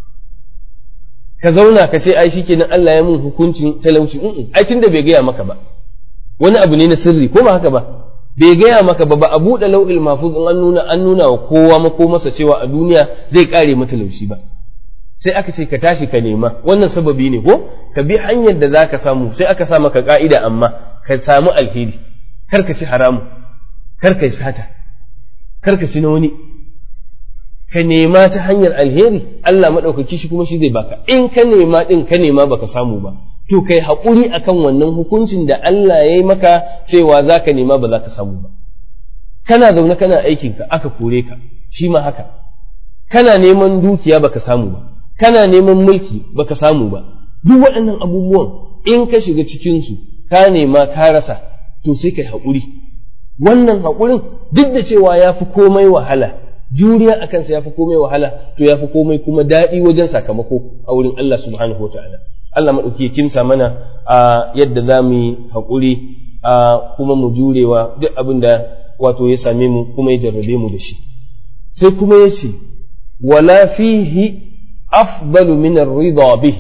ka zauna ka ce ai shikenan Allah ya mun hukuncin talauci ai tunda bai gaya maka ba wani abu ne na sirri ko ba haka ba bai gaya maka ba ba a buɗe lau'il mafuz in an nuna an nuna wa kowa mako masa cewa a duniya zai kare matalauci ba sai aka ce ka tashi ka nema wannan sababi ne ko ka bi hanyar da zaka samu sai aka sa maka ka'ida amma ka samu alheri kar ka ci haramu kar ka yi sata kar ka ci na wani ka nema ta hanyar alheri Allah maɗaukaki shi kuma shi zai baka in ka nema ɗin ka nema baka samu ba to kai haƙuri akan wannan hukuncin da Allah ya yi maka cewa za ka nema ba za ka samu ba kana zaune kana aikinka aka kore ka shi ma haka kana neman dukiya baka samu ba kana neman mulki baka samu ba duk waɗannan abubuwan in ka shiga cikinsu ka nema ka rasa to sai kai haƙuri wannan haƙurin duk da cewa ya fi komai wahala juriya a kansa ya fi komai wahala to ya fi komai kuma daɗi wajen sakamako a wurin Allah subhanahu wa ta'ala Allah maɗauki ya kimsa mana a yadda za mu yi haƙuri a kuma mu jurewa duk abin da wato ya same mu kuma ya jarrabe mu da shi sai kuma ya ce wala fihi afdalu min ar-ridha bihi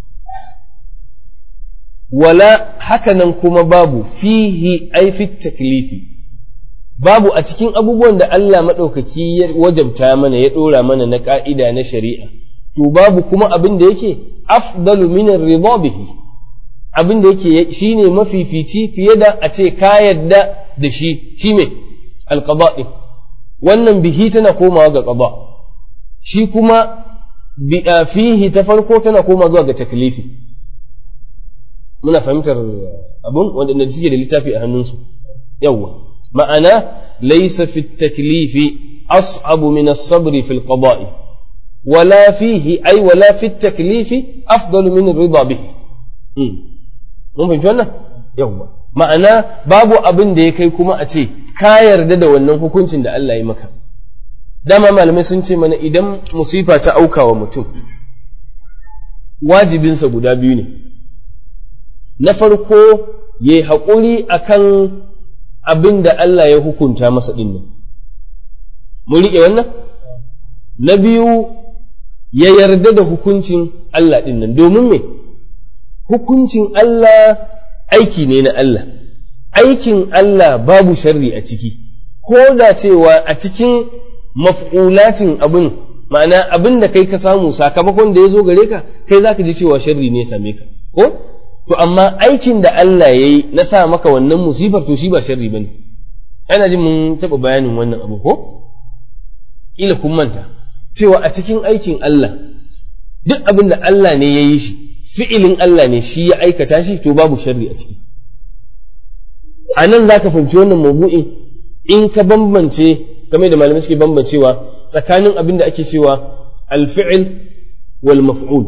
wala hakanan kuma babu fihi ai fi taklifi babu a cikin abubuwan da Allah maɗaukaki ya wajabta mana ya ɗora mana na ƙa'ida na shari'a to babu kuma abin da yake afdalu min ar-ridha bihi abin da yake shine mafifici fiye da a ce ka yadda da shi shi me alqada din wannan bihi tana komawa ga qada shi kuma bi fihi ta farko tana komawa zuwa ga taklifi muna fahimtar abun wanda suke da littafi a hannunsu yawwa ma'ana laysa fi taklifi as'abu min as-sabr fi al-qada'i ولا فيه أي ولا في التكليف أفضل من الرضا به mun fahimci wannan yawwa ma'ana babu abin da ya kai kuma a ce ka yarda da wannan hukuncin da Allah ya maka dama malamai sun ce mana idan musifa ta auka wa mutum wajibinsa guda biyu ne na farko ya yi haƙuri akan abin da Allah ya hukunta masa ɗin nan mun riƙe wannan na biyu ya yarda da hukuncin Allah ɗin nan domin me hukuncin Allah aiki ne na Allah aikin Allah babu sharri a ciki ko da cewa a cikin maf'ulatin abin ma'ana abin da kai ka samu sakamakon da ya zo gare ka kai za ka ji cewa sharri ne ya same ka ko to amma aikin da Allah ya yi na sa maka wannan musibar to shi ba sharri ba ne ana jin mun taɓa bayanin wannan abu ko ila kun manta cewa a cikin aikin Allah duk abin da Allah ne ya yi shi fi'ilin Allah ne shi ya aikata shi to babu sharri a ciki a nan za ka fahimci wannan mabu'in in ka bambance game da malamai suke bambancewa tsakanin abin da ake cewa alfi'il wal maf'ul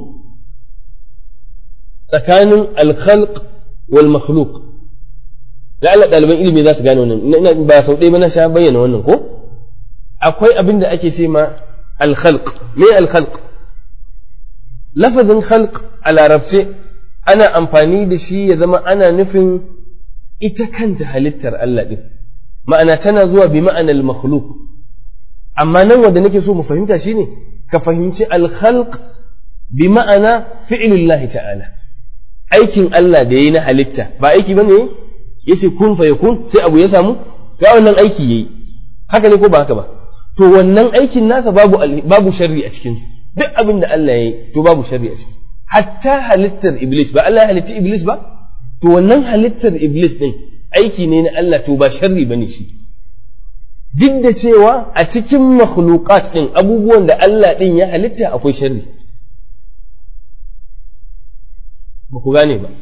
tsakanin alkhalq wal makhluq da Allah ɗaliban ilimi za su gane wannan ba sau ɗaya ba na sha bayyana wannan ko akwai abin da ake ce ma alkhalq me alkhalq lafazin khalq a larabce ana amfani da shi ya zama ana nufin ita kanta halittar Allah ɗin ma'ana tana zuwa bi ma'anar makhluk amma nan wanda nake so mu fahimta shine ka fahimci alkhalq bi ma'ana fi'lullahi ta'ala aikin Allah da yayi na halitta ba aiki bane yace kun fa yakun sai abu ya samu ga wannan aiki yayi haka ne ko ba haka ba to wannan aikin nasa babu babu sharri a cikin sa duk abin da Allah yayi to babu sharri a ciki hatta halittar iblis ba Allah ya halitta iblis ba to wannan halittar iblis din aiki ne na Allah to ba sharri bane shi duk da cewa a cikin makhluqat din abubuwan da Allah din ya halitta akwai sharri ba ku gane ba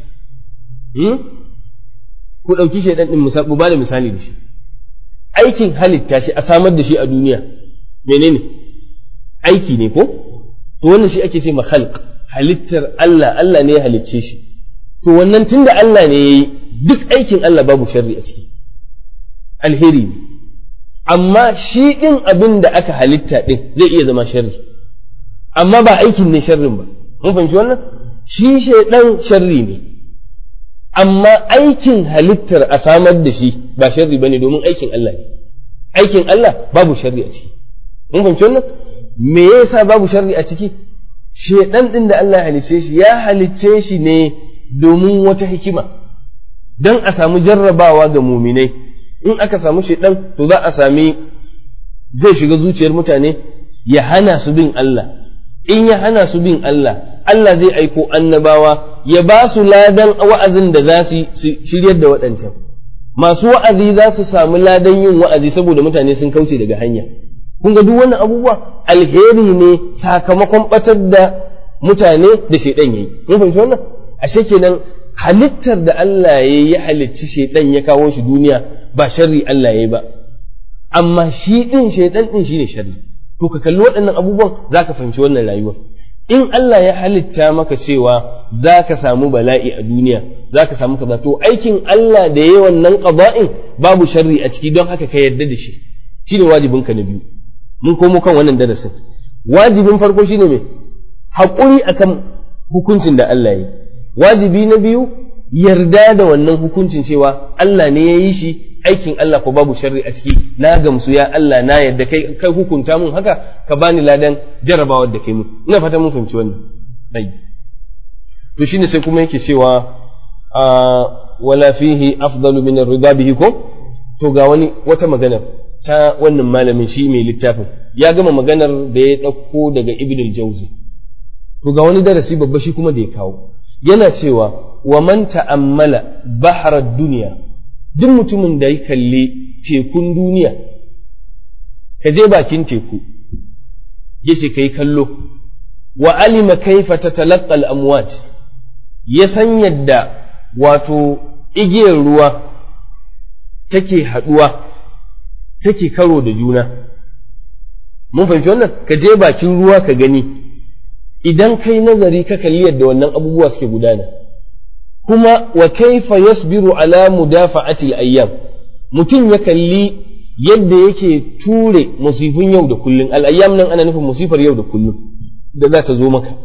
ku ɗauki shaidan din mu ba da misali da shi aikin halitta shi a samar da shi a duniya menene aiki ne ko to wannan shi ake ce ma khalq halittar Allah Allah ne ya halicce shi to wannan tunda Allah ne yayi duk aikin Allah babu sharri a ciki alheri ne amma shi ɗin abin da aka halitta ɗin zai iya zama sharri amma ba aikin ne sharrin ba mun fahimci wannan shi shaidan sharri ne amma aikin halittar a samar da shi ba sharri bane domin aikin Allah ne aikin Allah babu sharri a ciki mun fahimci wannan me yasa babu sharri a ciki shaidan ɗin da Allah ya halicce shi ya halicce shi ne domin wata hikima don a samu jarrabawa ga muminai in aka samu shaidan to za a sami zai shiga zuciyar mutane ya hana su bin Allah in ya hana su bin Allah Allah zai aiko annabawa ya ba su ladan wa'azin da za su shiryar da waɗancan masu wa'azi za su samu ladan yin wa'azi saboda mutane sun kauce daga hanya kun ga duk wannan abubuwa alheri ne sakamakon batar da mutane da shaidan yayi mun fahimci wannan ashe kenan halittar da Allah ya ya halicci shaidan ya kawo shi duniya ba sharri Allah ya yi ba amma shi din shaidan din shine sharri to ka kalli waɗannan abubuwan zaka fahimci wannan rayuwar in Allah ya halitta maka cewa zaka samu bala'i a duniya zaka samu kaza to aikin Allah da yayi wannan qada'in babu sharri a ciki don haka ka yarda da shi shine wajibinka na biyu mun komo kan wannan darasin wajibin farko shine me haƙuri akan hukuncin da Allah ya yi wajibi na biyu yarda da wannan hukuncin cewa Allah ne ya yi shi aikin Allah ko babu sharri a ciki na gamsu ya Allah na yadda kai kai hukunta mun haka ka bani ladan jarabawar da kai mun ina fata mun fahimci wannan dai to shine sai kuma yake cewa wala fihi afdalu min ar-ridha bihi ko to ga wani wata magana ta wannan malamin shi mai littafin ya gama maganar da ya ɗauko daga ibn al-jawzi to ga wani darasi babba shi kuma da ya kawo yana cewa wa man ta'ammala bahrar duniya duk mutumin da ya kalli tekun duniya ka je bakin teku ya ce kai kallo wa alima kaifa tatalaqqa al-amwat ya san yadda wato igiyar ruwa take haɗuwa take karo da juna mun fahimci wannan ka je bakin ruwa ka gani idan kai nazari ka kalli yadda wannan abubuwa suke gudana kuma wa kaifa yasbiru ala mudafa'ati al-ayyam mutum ya kalli yadda yake ture musifin yau da kullum al-ayyam nan ana nufin musifar yau da kullum da za ta zo maka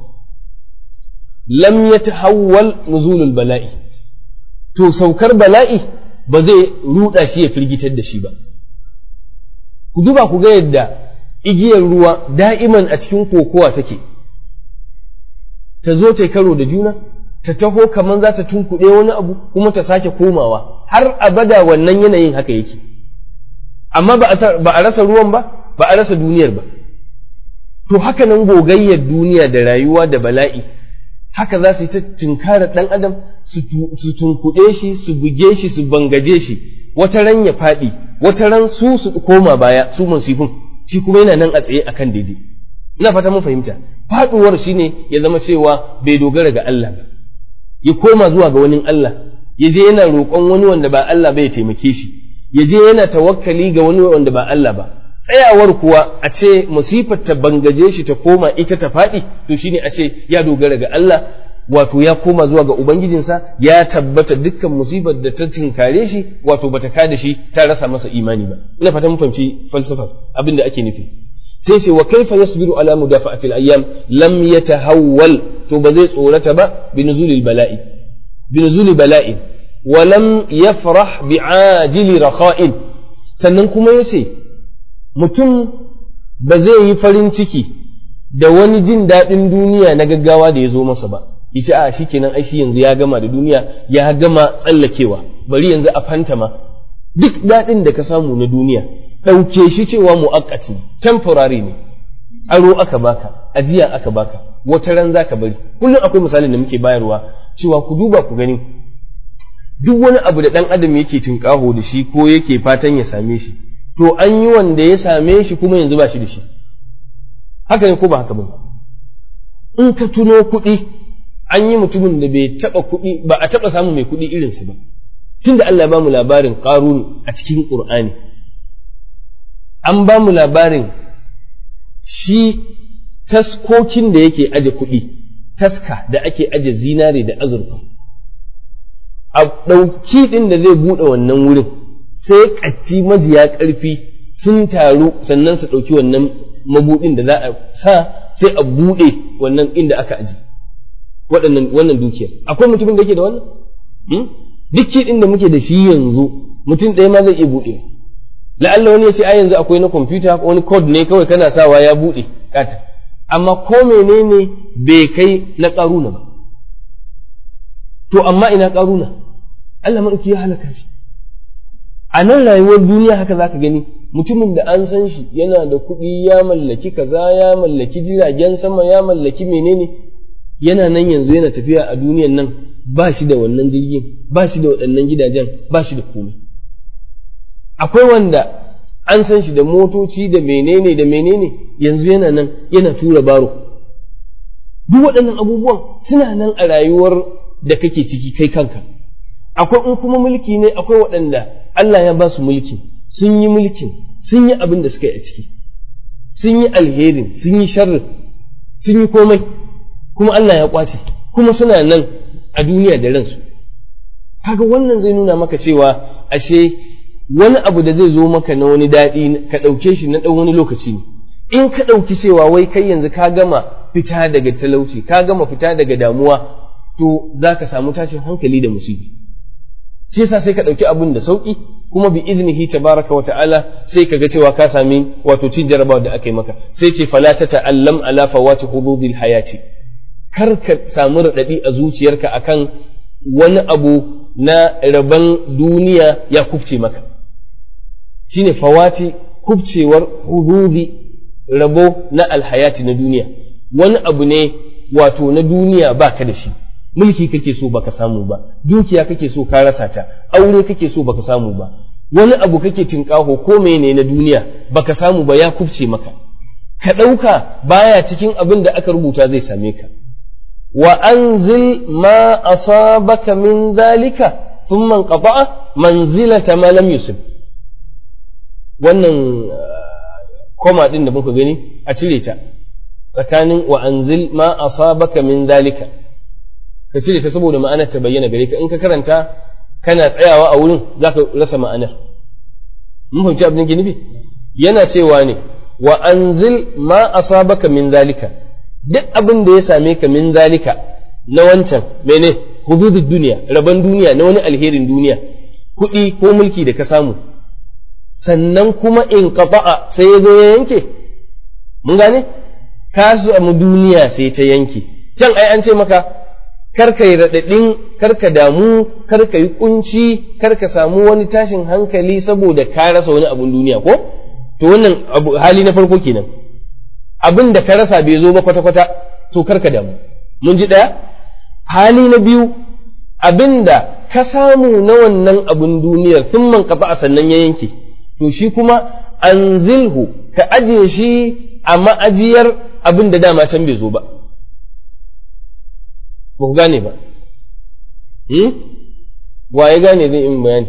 lam yatahawwal nuzulul bala'i to saukar bala'i ba zai ruda shi ya firgitar da shi ba ku duba ku ga yadda igiyar ruwa da'iman a cikin kokowa take ta zo ta karo da juna ta taho kamar za ta tunkuɗe wani abu kuma ta sake komawa har abada wannan yanayin haka yake amma ba a rasa ruwan ba ba a rasa duniyar ba to haka nan gogayyar duniya da rayuwa da bala'i haka za su yi ta tunkarar ɗan adam su tunkuɗe shi su buge shi su bangaje shi wata ran ya faɗi wata ran su su koma baya su musifin shi kuma yana nan a tsaye akan daidai ina fata mun fahimta faɗuwar shine ya zama cewa bai dogara ga Allah ba ya koma zuwa ga wani Allah ya je yana roƙon wani wanda ba Allah ba ya taimake shi ya je yana tawakkali ga wani wanda ba Allah ba tsayawar kuwa a ce musifar ta bangaje shi ta koma ita ta faɗi to shine a ce ya dogara ga Allah wato ya koma zuwa ga ubangijinsa ya tabbata dukkan musibar da ta tinkare shi wato bata kada shi ta rasa masa imani ba ina fata mun fahimci falsafar abin da ake nufi sai ce wa kaifa yasbiru ala mudafa'atil ayyam lam yatahawwal to ba zai tsorata ba bi nuzulil bala'i bi nuzuli bala'i wa lam yafrah bi ajili rakha'in sannan kuma yace mutum ba zai yi farin ciki da wani jin daɗin duniya na gaggawa da ya zo masa ba yace a shikenan ai shi yanzu ya gama da duniya ya gama tsallakewa bari yanzu a fantama duk daɗin da ka samu na duniya ɗauke shi cewa mu'akkati temporary ne aro aka baka ajiya aka baka wata ran zaka bari kullum akwai misalin da muke bayarwa cewa ku duba ku gani duk wani abu da ɗan adam yake tunƙaho da shi ko yake fatan ya same shi to an yi wanda ya same shi kuma yanzu ba shi da shi haka ne ko ba haka ba in ka tuno kuɗi an yi mutumin da bai taɓa kuɗi ba a taɓa samun mai kuɗi irinsa ba tunda Allah ya ba mu labarin ƙaruni a cikin ƙur'ani an ba mu labarin shi taskokin da yake aje kuɗi taska da ake aje zinare da azurfa a ɗauki ɗin da zai buɗe wannan wurin sai ƙatti majiya ƙarfi sun taru sannan su ɗauki wannan mabuɗin da za a sa sai a buɗe wannan inda aka aji waɗannan wannan dukiyar akwai mutumin da yake da wannan duk ɗin da muke da shi yanzu mutum ɗaya ma zai iya buɗe la'alla wani ya ce ai yanzu akwai na kwamfuta wani code ne kawai kana sawa ya buɗe kata amma ko menene bai kai na ƙaruna ba to amma ina ƙaruna Allah maɗauki ya halaka shi a nan rayuwar duniya haka zaka gani mutumin da an san shi yana da kuɗi ya mallaki kaza ya mallaki jiragen sama ya mallaki menene yana nan yanzu yana tafiya a duniyan nan ba shi da wannan jirgin ba shi da waɗannan gidajen ba shi da komai akwai wanda an san shi da motoci da menene da menene yanzu yana nan yana tura baro duk waɗannan abubuwan suna nan a rayuwar da kake ciki kai kanka akwai in kuma mulki ne akwai waɗanda Allah ya ba su mulki sun yi mulkin sun yi abin da suka yi a ciki sun yi alherin sun yi sharrin sun yi komai kuma Allah ya kwace kuma suna nan a duniya da ransu kaga wannan zai nuna maka cewa ashe wani abu da zai zo maka na wani daɗi ka ɗauke shi na ɗan wani lokaci ne in ka ɗauki cewa wai kai yanzu ka gama fita daga talauci ka gama fita daga damuwa to za ka samu tashin hankali da musibi shi yasa sai ka ɗauki abin da sauƙi kuma bi iznihi tabaraka wa ta'ala sai ka ga cewa ka sami wato cin jarabawa da aka yi maka sai ce fala ta ta'allam ala fawati hududil hayati kar ka samu raɗaɗi a zuciyarka akan wani abu na rabon duniya ya kubce maka shine fawati kubcewar hududi rabo na alhayati na duniya wani abu ne wato na duniya baka da shi mulki kake so baka samu ba dukiya kake so ka rasa ta aure kake so baka samu ba wani abu kake tinkaho ko mene na duniya baka samu ba ya kubce maka ka ɗauka baya cikin abin da aka rubuta zai same ka wa anzil ma asabaka min zalika thumma qata'a manzilata ma lam yusib wannan koma din da muka gani a cire ta tsakanin wa anzil ma asabaka min zalika ka cire ta saboda ma'anar ta bayyana gare ka in ka karanta kana tsayawa a wurin zaka rasa ma'anar mun fahimci abin da nufi yana cewa ne wa anzil ma asabaka min zalika duk abin da ya same ka min zalika na wancan mene hududud duniya rabon duniya na wani alherin duniya kuɗi ko mulki da ka samu sannan kuma in kafa'a sai ya zo ya yanke mun gane ka samu duniya sai ta yanke can ai an ce maka karka yi raɗaɗin karka damu karka yi kunci karka samu wani tashin hankali saboda ka rasa wani abun duniya ko to wannan hali na farko kenan abin da ka rasa bai zo ba kwata-kwata to karka damu mun ji ɗaya hali na biyu abin da ka samu na wannan abun duniyar sun man kafa sannan ya yanke to shi kuma anzilhu ka ajiye shi a ma'ajiyar abin da dama can bai zo ba ba ku gane ba wa ya gane zai yi bayani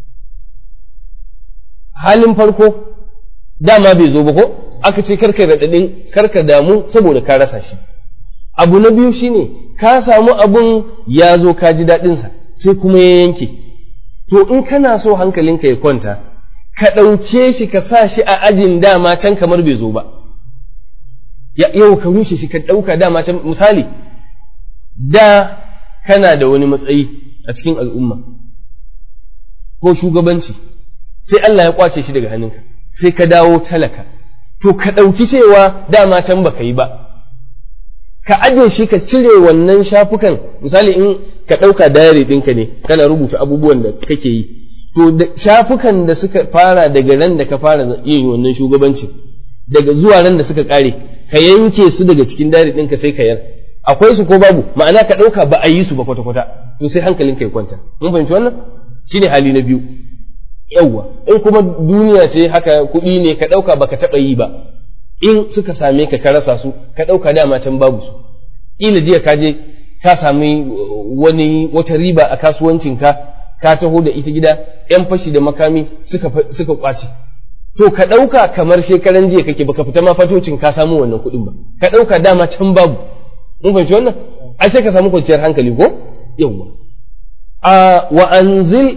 halin farko dama bai zo ba ko aka ce karka raɗaɗin karka damu saboda ka rasa shi abu na biyu shine ka samu abun ya zo ka ji daɗinsa sai kuma ya yanke to in kana so hankalinka ya kwanta ka ɗauke shi ka sa shi a ajin dama can kamar bai zo ba yau ka rushe shi ka ɗauka dama can misali da kana da wani matsayi a cikin al'umma ko shugabanci sai Allah ya kwace shi daga hannunka sai ka dawo talaka to ka ɗauki cewa dama can baka yi ba ka aje shi ka cire wannan shafukan misali in ka ɗauka dayari ɗinka ne kana rubuta abubuwan da kake yi to shafukan da suka fara daga ran da ka fara yin wannan shugabancin daga zuwa ran da suka ƙare ka yanke su daga cikin dayari ɗinka sai ka yar akwai su ko babu ma'ana ka ɗauka ba a yi su ba kwata-kwata to sai hankalinka ya kwanta mun fahimci wannan shine hali na biyu yawwa in kuma duniya ce haka kuɗi ne ka ɗauka baka taɓa yi ba in suka same ka ka rasa su ka ɗauka dama can babu su ƙila jiya ka je ka sami wani wata riba a kasuwancinka ka taho da ita gida yan fashi da makami suka suka kwace to ka ɗauka kamar shekaran jiya kake baka fita ma fatocin ka samu wannan kuɗin ba ka ɗauka dama can babu mun fahimci wannan ai sai ka samu kwanciyar hankali ko yawwa a wa anzil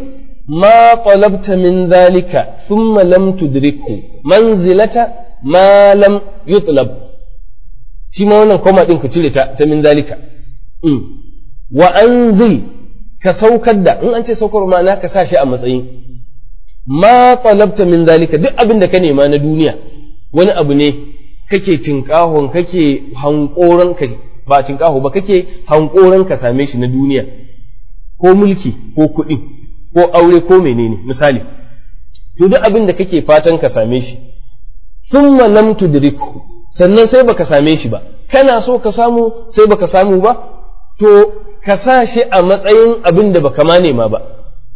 ma talabta min zalika thumma lam tudrikhu manzilata ma lam yutlab shi ma wannan koma din ka cire ta ta min zalika wa anzil ka saukar da in an ce saukar ma'ana ka sa shi a matsayin ma talabta min zalika duk abin da ka nema na duniya wani abu ne kake tinkahon kake hankoran ka ba tinkaho ba kake hankoran ka same shi na duniya ko mulki ko kuɗi ko aure ko menene misali to duk abin da kake fatan ka same shi thumma lam tudriku sannan sai baka same shi ba kana so ka samu sai baka samu ba to ka sa shi a matsayin abin da baka ma nema ba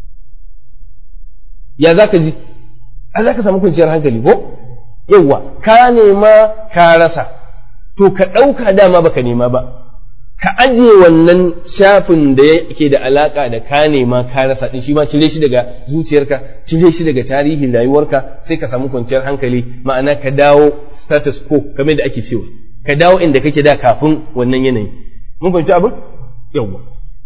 ya za ka ji a za ka samu kwanciyar hankali ko yawwa ka nema ka rasa to ka ɗauka dama baka nema ba ka ajiye wannan shafin da yake da alaka da ka nema ka rasa din shi ma cire shi daga zuciyarka cire shi daga tarihin rayuwarka sai ka samu kwanciyar hankali ma'ana ka dawo status quo kamar da ake cewa ka dawo inda kake da kafin wannan yanayi mun fahimci abin yawwa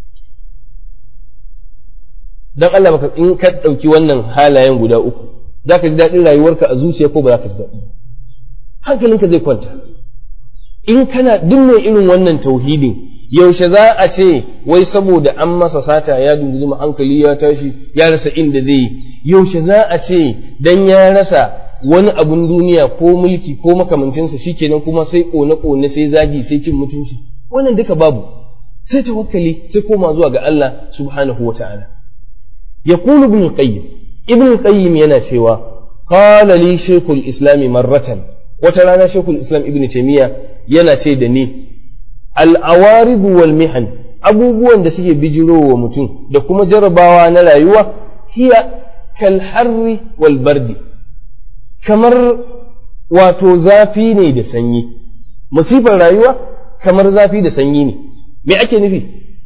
dan Allah baka in ka ɗauki wannan halayen guda uku za ka ji daɗin rayuwarka a zuciya ko ba za ka ji daɗi hankalinka zai kwanta in kana duk mai irin wannan tauhidin yaushe za a ce wai saboda an masa sata ya dunguzuma hankali ya tashi ya rasa inda zai yi yaushe za a ce dan ya rasa wani abun duniya ko mulki ko makamancinsa shikenan kuma sai kone kone sai zagi sai cin mutunci wannan duka babu sai tawakkali sai koma zuwa ga Allah subhanahu wataala يقول ابن القيم ابن القيم yana cewa قال لي شيخ الإسلام مرة وترانا شيخ الإسلام ابن تيمية yana ce da ni al'awarid wal mihan abubuwan da suke bijiro wa mutum da kuma jarabawa na rayuwa hiya kal harri wal bardi kamar wato zafi ne da sanyi musifar rayuwa kamar zafi da sanyi ne me ake nufi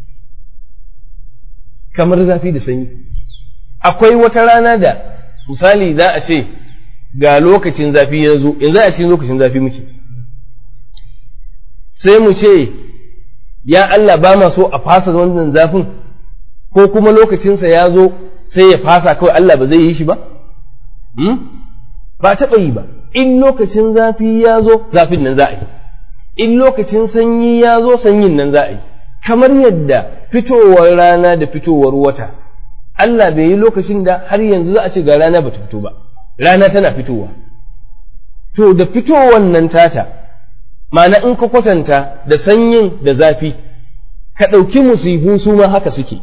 kamar zafi da sanyi akwai wata rana da misali za a ce ga lokacin zafi ya zo yanzu a cikin lokacin zafi muke sai mu ce ya Allah ba ma so a fasa wannan zafin ko kuma lokacinsa ya zo sai ya fasa kawai Allah ba zai yi shi ba ba taɓa yi ba in lokacin zafi ya zo zafin nan za a yi in lokacin sanyi ya zo sanyin nan za a yi kamar yadda fitowar rana da fitowar wata Allah bai yi lokacin da har yanzu za a ce ga rana ba ta fito ba rana tana fitowa to da fitowar nan tata ma'ana in ka kwatanta da sanyin da zafi ka ɗauki musibu su ma haka suke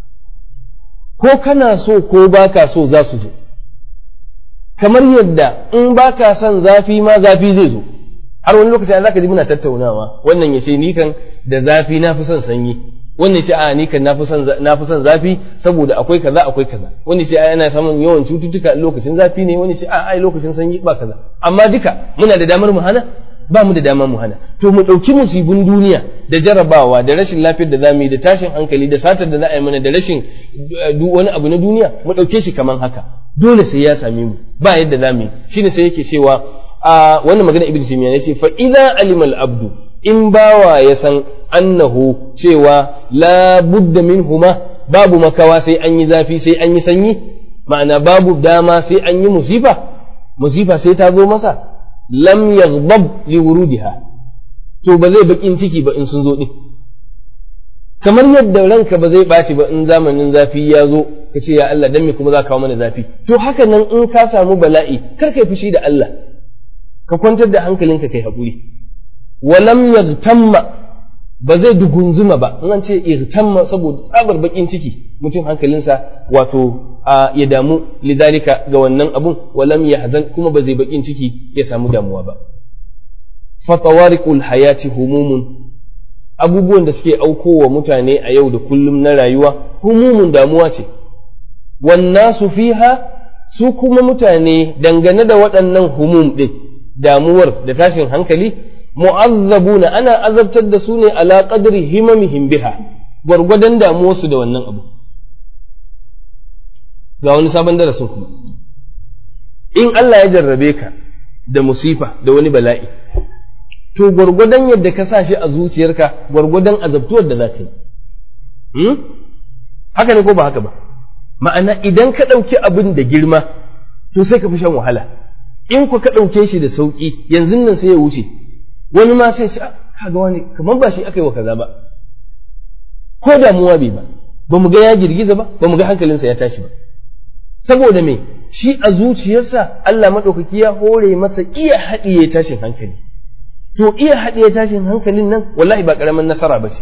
ko kana so ko baka so za su zo kamar yadda in baka son zafi ma zafi zai zo har wani lokaci za ka ji muna tattaunawa wannan ya ce ni kan da zafi na fi son sanyi wannan ce a ni kan na fi son zafi saboda akwai kaza akwai kaza wani ce a yana samun yawan cututtuka lokacin zafi ne wani ce a ai lokacin sanyi ba kaza amma duka muna da damar mu hana ba mu da damar mu hana to mu ɗauki musibin duniya da jarabawa da rashin lafiyar da zamu yi da tashin hankali da satar da za a yi mana da rashin wani abu na duniya mu ɗauke shi kaman haka dole sai ya same mu ba yadda zamu yi shine sai yake cewa a wannan magana ibnu taymiya yace fa idza alimal abdu in bawa ya san annahu cewa la budda minhuma babu makawa sai an yi zafi sai an yi sanyi ma'ana babu dama sai an yi musifa musifa sai ta zo masa lam yaghdab li wurudiha to ba zai bakin ciki ba in sun zo din kamar yadda ranka ba zai ɓaci ba in zamanin zafi ya zo ka ce ya Allah dan me kuma za ka kawo mana zafi to haka nan in ka samu bala'i kar kai fushi da Allah ka kwantar da hankalinka kai haƙuri walam yagtamma ba zai dugunzuma ba in an ce igtamma saboda tsabar bakin ciki mutum hankalinsa wato ya damu lidalika ga wannan abun walam yahzan kuma ba zai bakin ciki ya samu damuwa ba fatawariqul hayati humumun abubuwan da suke aukowa mutane a yau da kullum na rayuwa humumun damuwa ce wannasu fiha su kuma mutane dangane da waɗannan humum ɗin damuwar da tashin hankali mu'azzabuna ana azabtar da su ne ala qadri himamihim biha gwargwadon damuwarsu da wannan abu ga wani sabon darasin kuma in Allah ya jarrabe ka da musifa da wani bala'i to gwargwadon yadda ka sa shi a zuciyarka gwargwadon azabtuwar da za ka yi haka ne ko ba haka ba ma'ana idan ka ɗauki abin da girma to sai ka fi shan wahala in ku ka ɗauke shi da sauƙi yanzu nan sai ya wuce wani ma sai ce kaga wani kamar ba shi aka yi wa kaza ba ko damuwa bai ba ba mu ga ya girgiza ba ba mu ga hankalinsa ya tashi ba saboda me shi a zuciyarsa Allah maɗaukaki ya hore masa iya haɗiye tashin hankali to iya haɗiye tashin hankalin nan wallahi ba ƙaramin nasara ba ce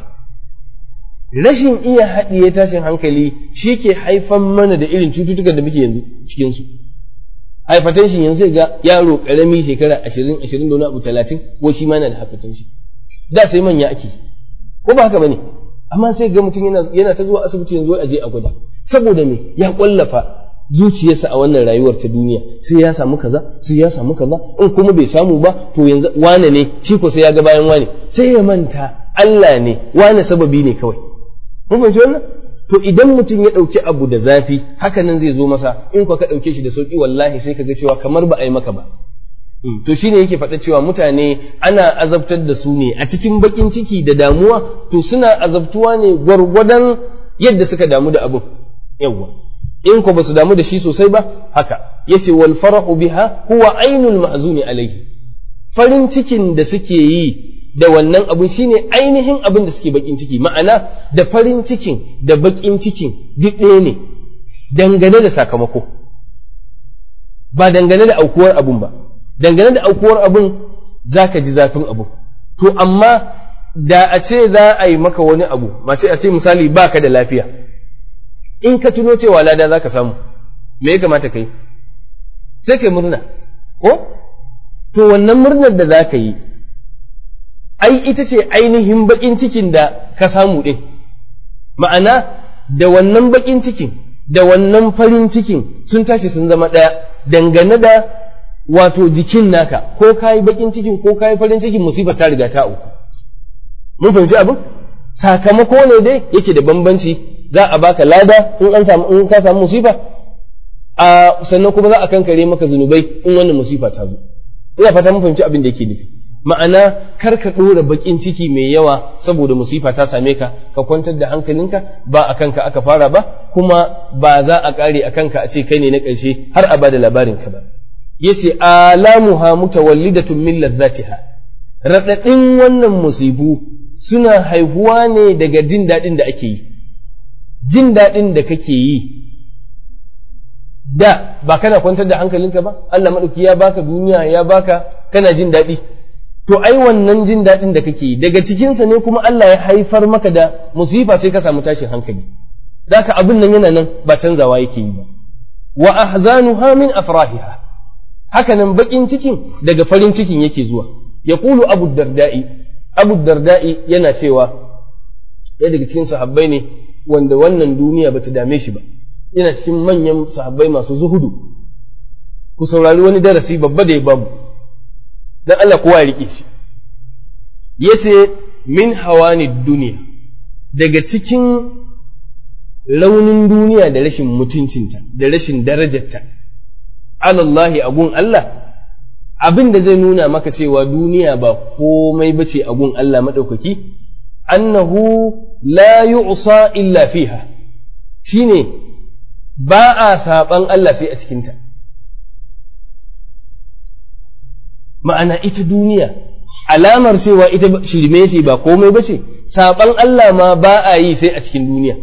rashin iya haɗiye tashin hankali shi ke haifan mana da irin cututtukan da muke yanzu cikinsu hypertension yanzu sai ga yaro ƙarami shekara ashirin ashirin da wani abu talatin ko shi ma yana da hypertension da sai manya ake ko ba haka ba ne amma sai ga mutum yana ta zuwa asibiti yanzu a je a gwada saboda me ya ƙwallafa zuciyarsa a wannan rayuwar ta duniya sai ya samu kaza sai ya samu kaza in kuma bai samu ba to yanzu wane ne shi ko sai ya ga bayan wane sai ya manta Allah ne wane sababi ne kawai mun fahimci wannan to idan mutum ya ɗauki abu da zafi haka nan zai zo masa in ka ɗauke shi da sauki wallahi sai ka ga cewa kamar ba a yi maka ba to shine yake faɗa cewa mutane ana azabtar da su ne a cikin bakin ciki da damuwa to suna azabtuwa ne gwargwadon yadda suka damu da abin yawwa in ko basu damu da shi sosai ba haka yace wal farahu biha huwa ainul mahzuni alaihi farin cikin da suke yi da wannan abin shine ainihin abin da suke bakin ciki ma'ana da farin cikin da bakin cikin duk ɗaya ne dangane da sakamako ba dangane da aukuwar abun ba dangane da aukuwar abun zaka ji zafin abu to amma da a ce za a yi maka wani abu mace a ce misali baka da lafiya in ka tuno cewa lada za ka samu me ya kamata ka yi sai ka yi murna ko to wannan murnar da za ka yi ai ita ce ainihin baƙin cikin da ka samu ɗin ma'ana da wannan baƙin cikin da wannan farin cikin sun tashi sun zama ɗaya dangane da wato jikin naka ko ka yi baƙin cikin ko ka yi farin cikin musibar ta riga ta uku mun fahimci abin sakamako ne dai yake da bambanci za a baka lada in an samu in ka samu musifa a sannan kuma za a kankare maka zunubai in wannan musifa ta zo ina fata mun fahimci abin da yake nufi ma'ana kar ka ɗora baƙin ciki mai yawa saboda musifa ta same ka ka kwantar da hankalinka ba a kanka aka fara ba kuma ba za a ƙare a kanka a ce kai ne na ƙarshe har a bada labarin ka ba yace alamuha mutawallidatun min ladzatiha raɗaɗin wannan musibu suna haihuwa ne daga jin daɗin da ake yi jin daɗin da kake yi da ba kana kwantar da hankalinka ba Allah maɗauki ya baka duniya ya baka kana jin daɗi to ai wannan jin daɗin da kake yi daga cikinsa ne kuma Allah ya haifar maka da musifa sai ka samu tashin hankali zaka abin nan yana nan ba canzawa yake yi ba wa ahzanuha min afrahiha haka nan bakin cikin daga farin cikin yake zuwa yaqulu abu darda'i abu darda'i yana cewa ɗaya daga cikin sahabbai ne wanda wannan duniya bata dame shi ba yana cikin manyan sahabbai masu zuhudu ku saurari wani darasi babba da ya bamu dan Allah kowa ya rike shi yace min hawani duniya daga cikin raunin duniya da rashin mutuncinta da rashin darajarta alallahi agun Allah abin da zai nuna maka cewa duniya ba komai bace agun Allah maɗaukaki annahu la yu'sa illa fiha shine ba a saɓan Allah sai a cikinta ma'ana ita duniya alamar cewa ita shirme ce ba komai ba ce saɓan Allah ma ba a yi sai a cikin duniya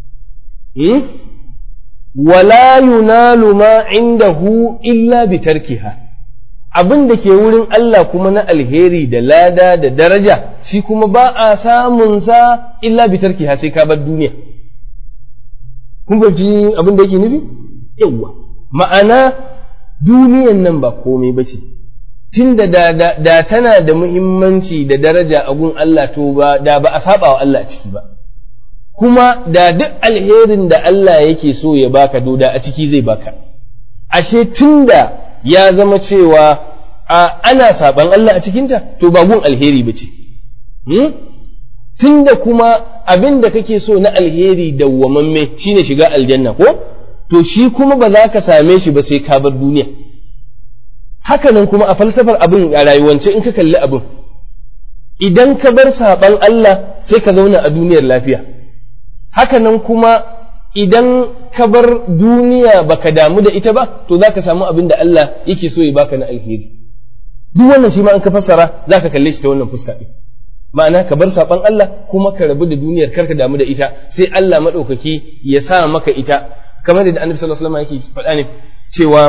wala yunalu ma indahu illa bi tarkiha abin da ke wurin Allah kuma na alheri da lada da daraja shi kuma ba a samun sa illa bi tarkiha sai ka bar duniya kun fahimci abin da yake nufi yawwa ma'ana duniyan nan ba komai ba ce tunda da, da, da tana da muhimmanci da daraja a gun Allah to ba da ba a saba wa Allah a ciki ba kuma da duk alherin da Allah yake so ya baka doda a ciki zai baka ashe tunda ya zama cewa a ana saban Allah a cikinta to ba gun alheri ba ce hmm? tunda kuma abin da kake so na alheri dawwamamme shine shiga aljanna ko to shi kuma ba za ka same shi ba sai ka bar duniya hakanan kuma a falsafar abin a rayuwance in ka kalli abin idan ka bar saban Allah sai ka zauna a duniyar lafiya hakanan kuma idan ka bar duniya baka damu da ita ba to zaka samu abin da Allah yake so ya baka na alheri duk wannan shi ma an ka fassara zaka kalle shi ta wannan fuska din ma'ana ka bar saban Allah kuma ka rabu da duniyar karka damu da ita sai Allah madaukaki ya sa maka ita kamar da Annabi sallallahu alaihi wasallam yake faɗa ne cewa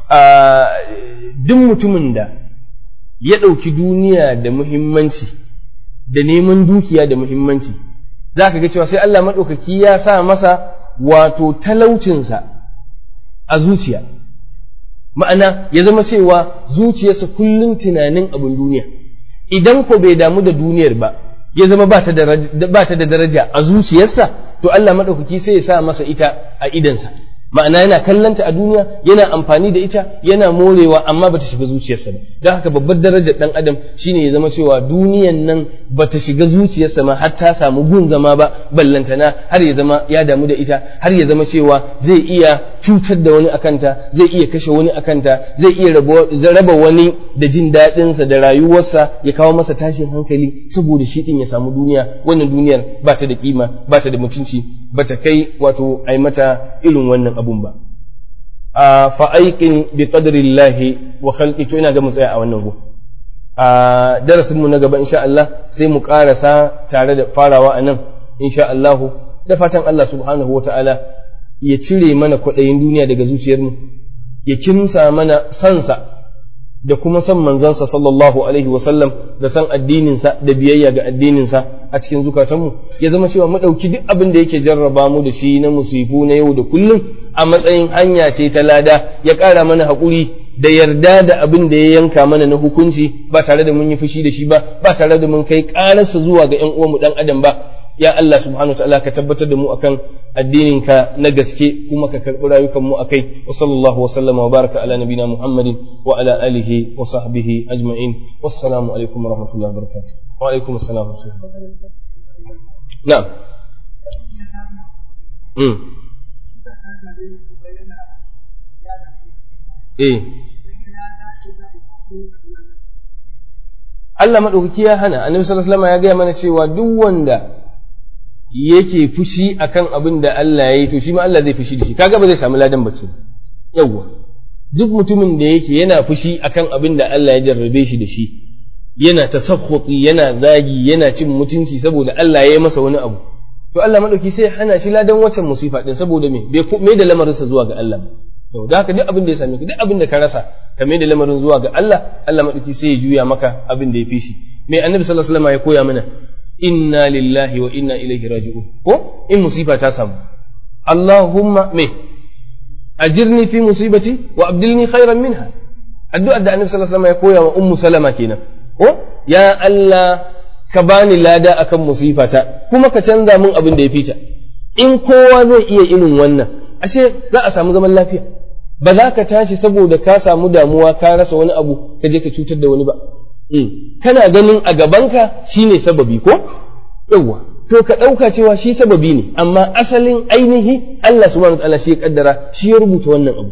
duk mutumin da ya ɗauki duniya da muhimmanci da neman dukiya da muhimmanci za ka ga cewa sai Allah maɗaukaki ya sa masa wato talaucinsa a zuciya ma'ana ya zama cewa zuciyarsa kullum tunanin abin duniya idan ko bai damu da duniyar ba ya zama ba ta da daraja a zuciyarsa to Allah maɗaukaki sai ya sa masa ita a idansa ma'ana yana kallanta a duniya yana amfani da ita yana morewa amma bata shiga zuciyarsa ba don haka babbar darajar dan adam shine ya zama cewa duniyan nan bata shiga zuciyarsa ma har ta samu gun zama ba ballantana har ya zama ya damu da ita har ya zama cewa zai iya cutar da wani akanta zai iya kashe wani akanta zai iya raba wani da jin daɗinsa da rayuwarsa ya kawo masa tashin hankali saboda shi din ya samu duniya wannan duniyar ba ta da kima ba ta da mutunci ba ta kai wato ai mata irin wannan abun ba a fa'aiƙin bi qadrillahi wa khalqi to ina ga mu tsaya a wannan go a darasin mu na gaba insha Allah sai mu karasa tare da farawa a nan insha Allah da fatan Allah subhanahu wa ta'ala ya cire mana kwaɗayin duniya daga zuciyarmu ya kimsa mana sansa da kuma san manzansa sallallahu alaihi wasallam da san addininsa da biyayya ga addininsa a cikin zukatanmu ya zama cewa mu ɗauki duk abin da yake jarraba mu da shi na musifu na yau da kullum a matsayin hanya ce ta lada ya ƙara mana haƙuri da yarda da abin da ya yanka mana na hukunci ba tare da mun yi fushi da shi ba ba tare da mun kai ƙararsa zuwa ga ƴan uwanmu ɗan adam ba ya Allah subhanahu wa ta'ala ka tabbatar da mu akan addininka na gaske kuma ka karɓi rayukan mu akai wa sallallahu wa sallama wa baraka ala nabina muhammadin wa ala alihi wa sahbihi ajma'in wassalamu alaikum wa rahmatullahi wa barakatuh wa alaikum assalam wa rahmatullahi na'am mm eh Allah maɗaukaki ya hana annabi sallallahu alaihi wasallam ya gaya mana cewa duk wanda yake fushi akan abin da Allah ya yi to shi ma Allah zai fushi da shi kaga ba zai samu ladan bace yawwa duk mutumin da yake yana fushi akan abin da Allah ya jarrabe shi da shi yana tasakhuti yana zagi yana cin mutunci saboda Allah ya yi masa wani abu to Allah madauki sai ya hana shi ladan wancan musifa din saboda me bai me da lamarinsa zuwa ga Allah to da haka duk abin da ya same ka duk abin da ka rasa ka mai da lamarin zuwa ga Allah Allah madauki sai ya juya maka abin da ya fi shi me annabi sallallahu alaihi wasallam ya koya mana inna lillahi wa inna ilaihi raji'un ko in musifa ta samu Allahumma me ajirni fi musibati wa abdilni khairan minha addu'ar da annabi sallallahu alaihi wasallam ya koya wa ummu salama kenan ko ya Allah ka bani lada akan musifata kuma ka canza min abin da ya fita in kowa zai iya irin wannan ashe za a samu zaman lafiya ba za ka tashi saboda ka samu damuwa ka rasa wani abu ka je ka cutar da wani ba kana ganin a gabanka shine sababi ko yawwa to ka ɗauka cewa shi sababi ne amma asalin ainihi Allah subhanahu wa ta'ala shi ya kaddara shi ya rubuta wannan abu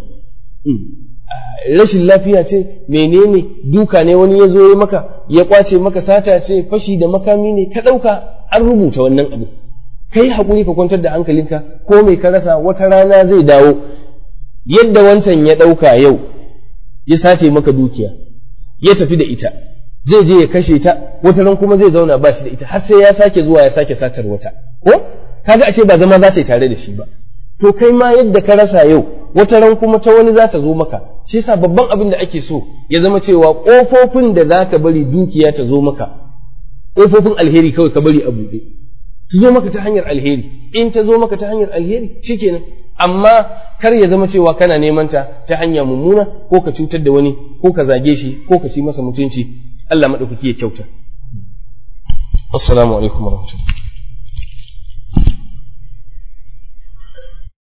rashin lafiya ce menene duka ne wani ya zo ya maka ya kwace maka sata ce fashi da makami ne ka ɗauka an rubuta wannan abu kai haƙuri ka kwantar da hankalinka ko mai ka rasa wata rana zai dawo yadda wancan ya ɗauka yau ya sace maka dukiya ya tafi da ita zai je ya kashe ta wata ran kuma zai zauna ba shi da ita har sai ya sake zuwa ya sake satar wata ko kaga ashe ba zama za ta yi tare da shi ba to kai ma yadda ka rasa yau wata ran kuma ta wani za ta zo maka shi yasa babban abin da ake so ya zama cewa ƙofofin da za ka bari dukiya ta zo maka ƙofofin alheri kawai ka bari a buɗe su zo maka ta hanyar alheri in ta zo maka ta hanyar alheri shikenan amma kar ya zama cewa kana neman ta ta hanya mummuna ko ka cutar da wani ko ka zage shi ko ka ci masa mutunci Allah maɗaukaki ya kyauta assalamu alaikum warahmatullahi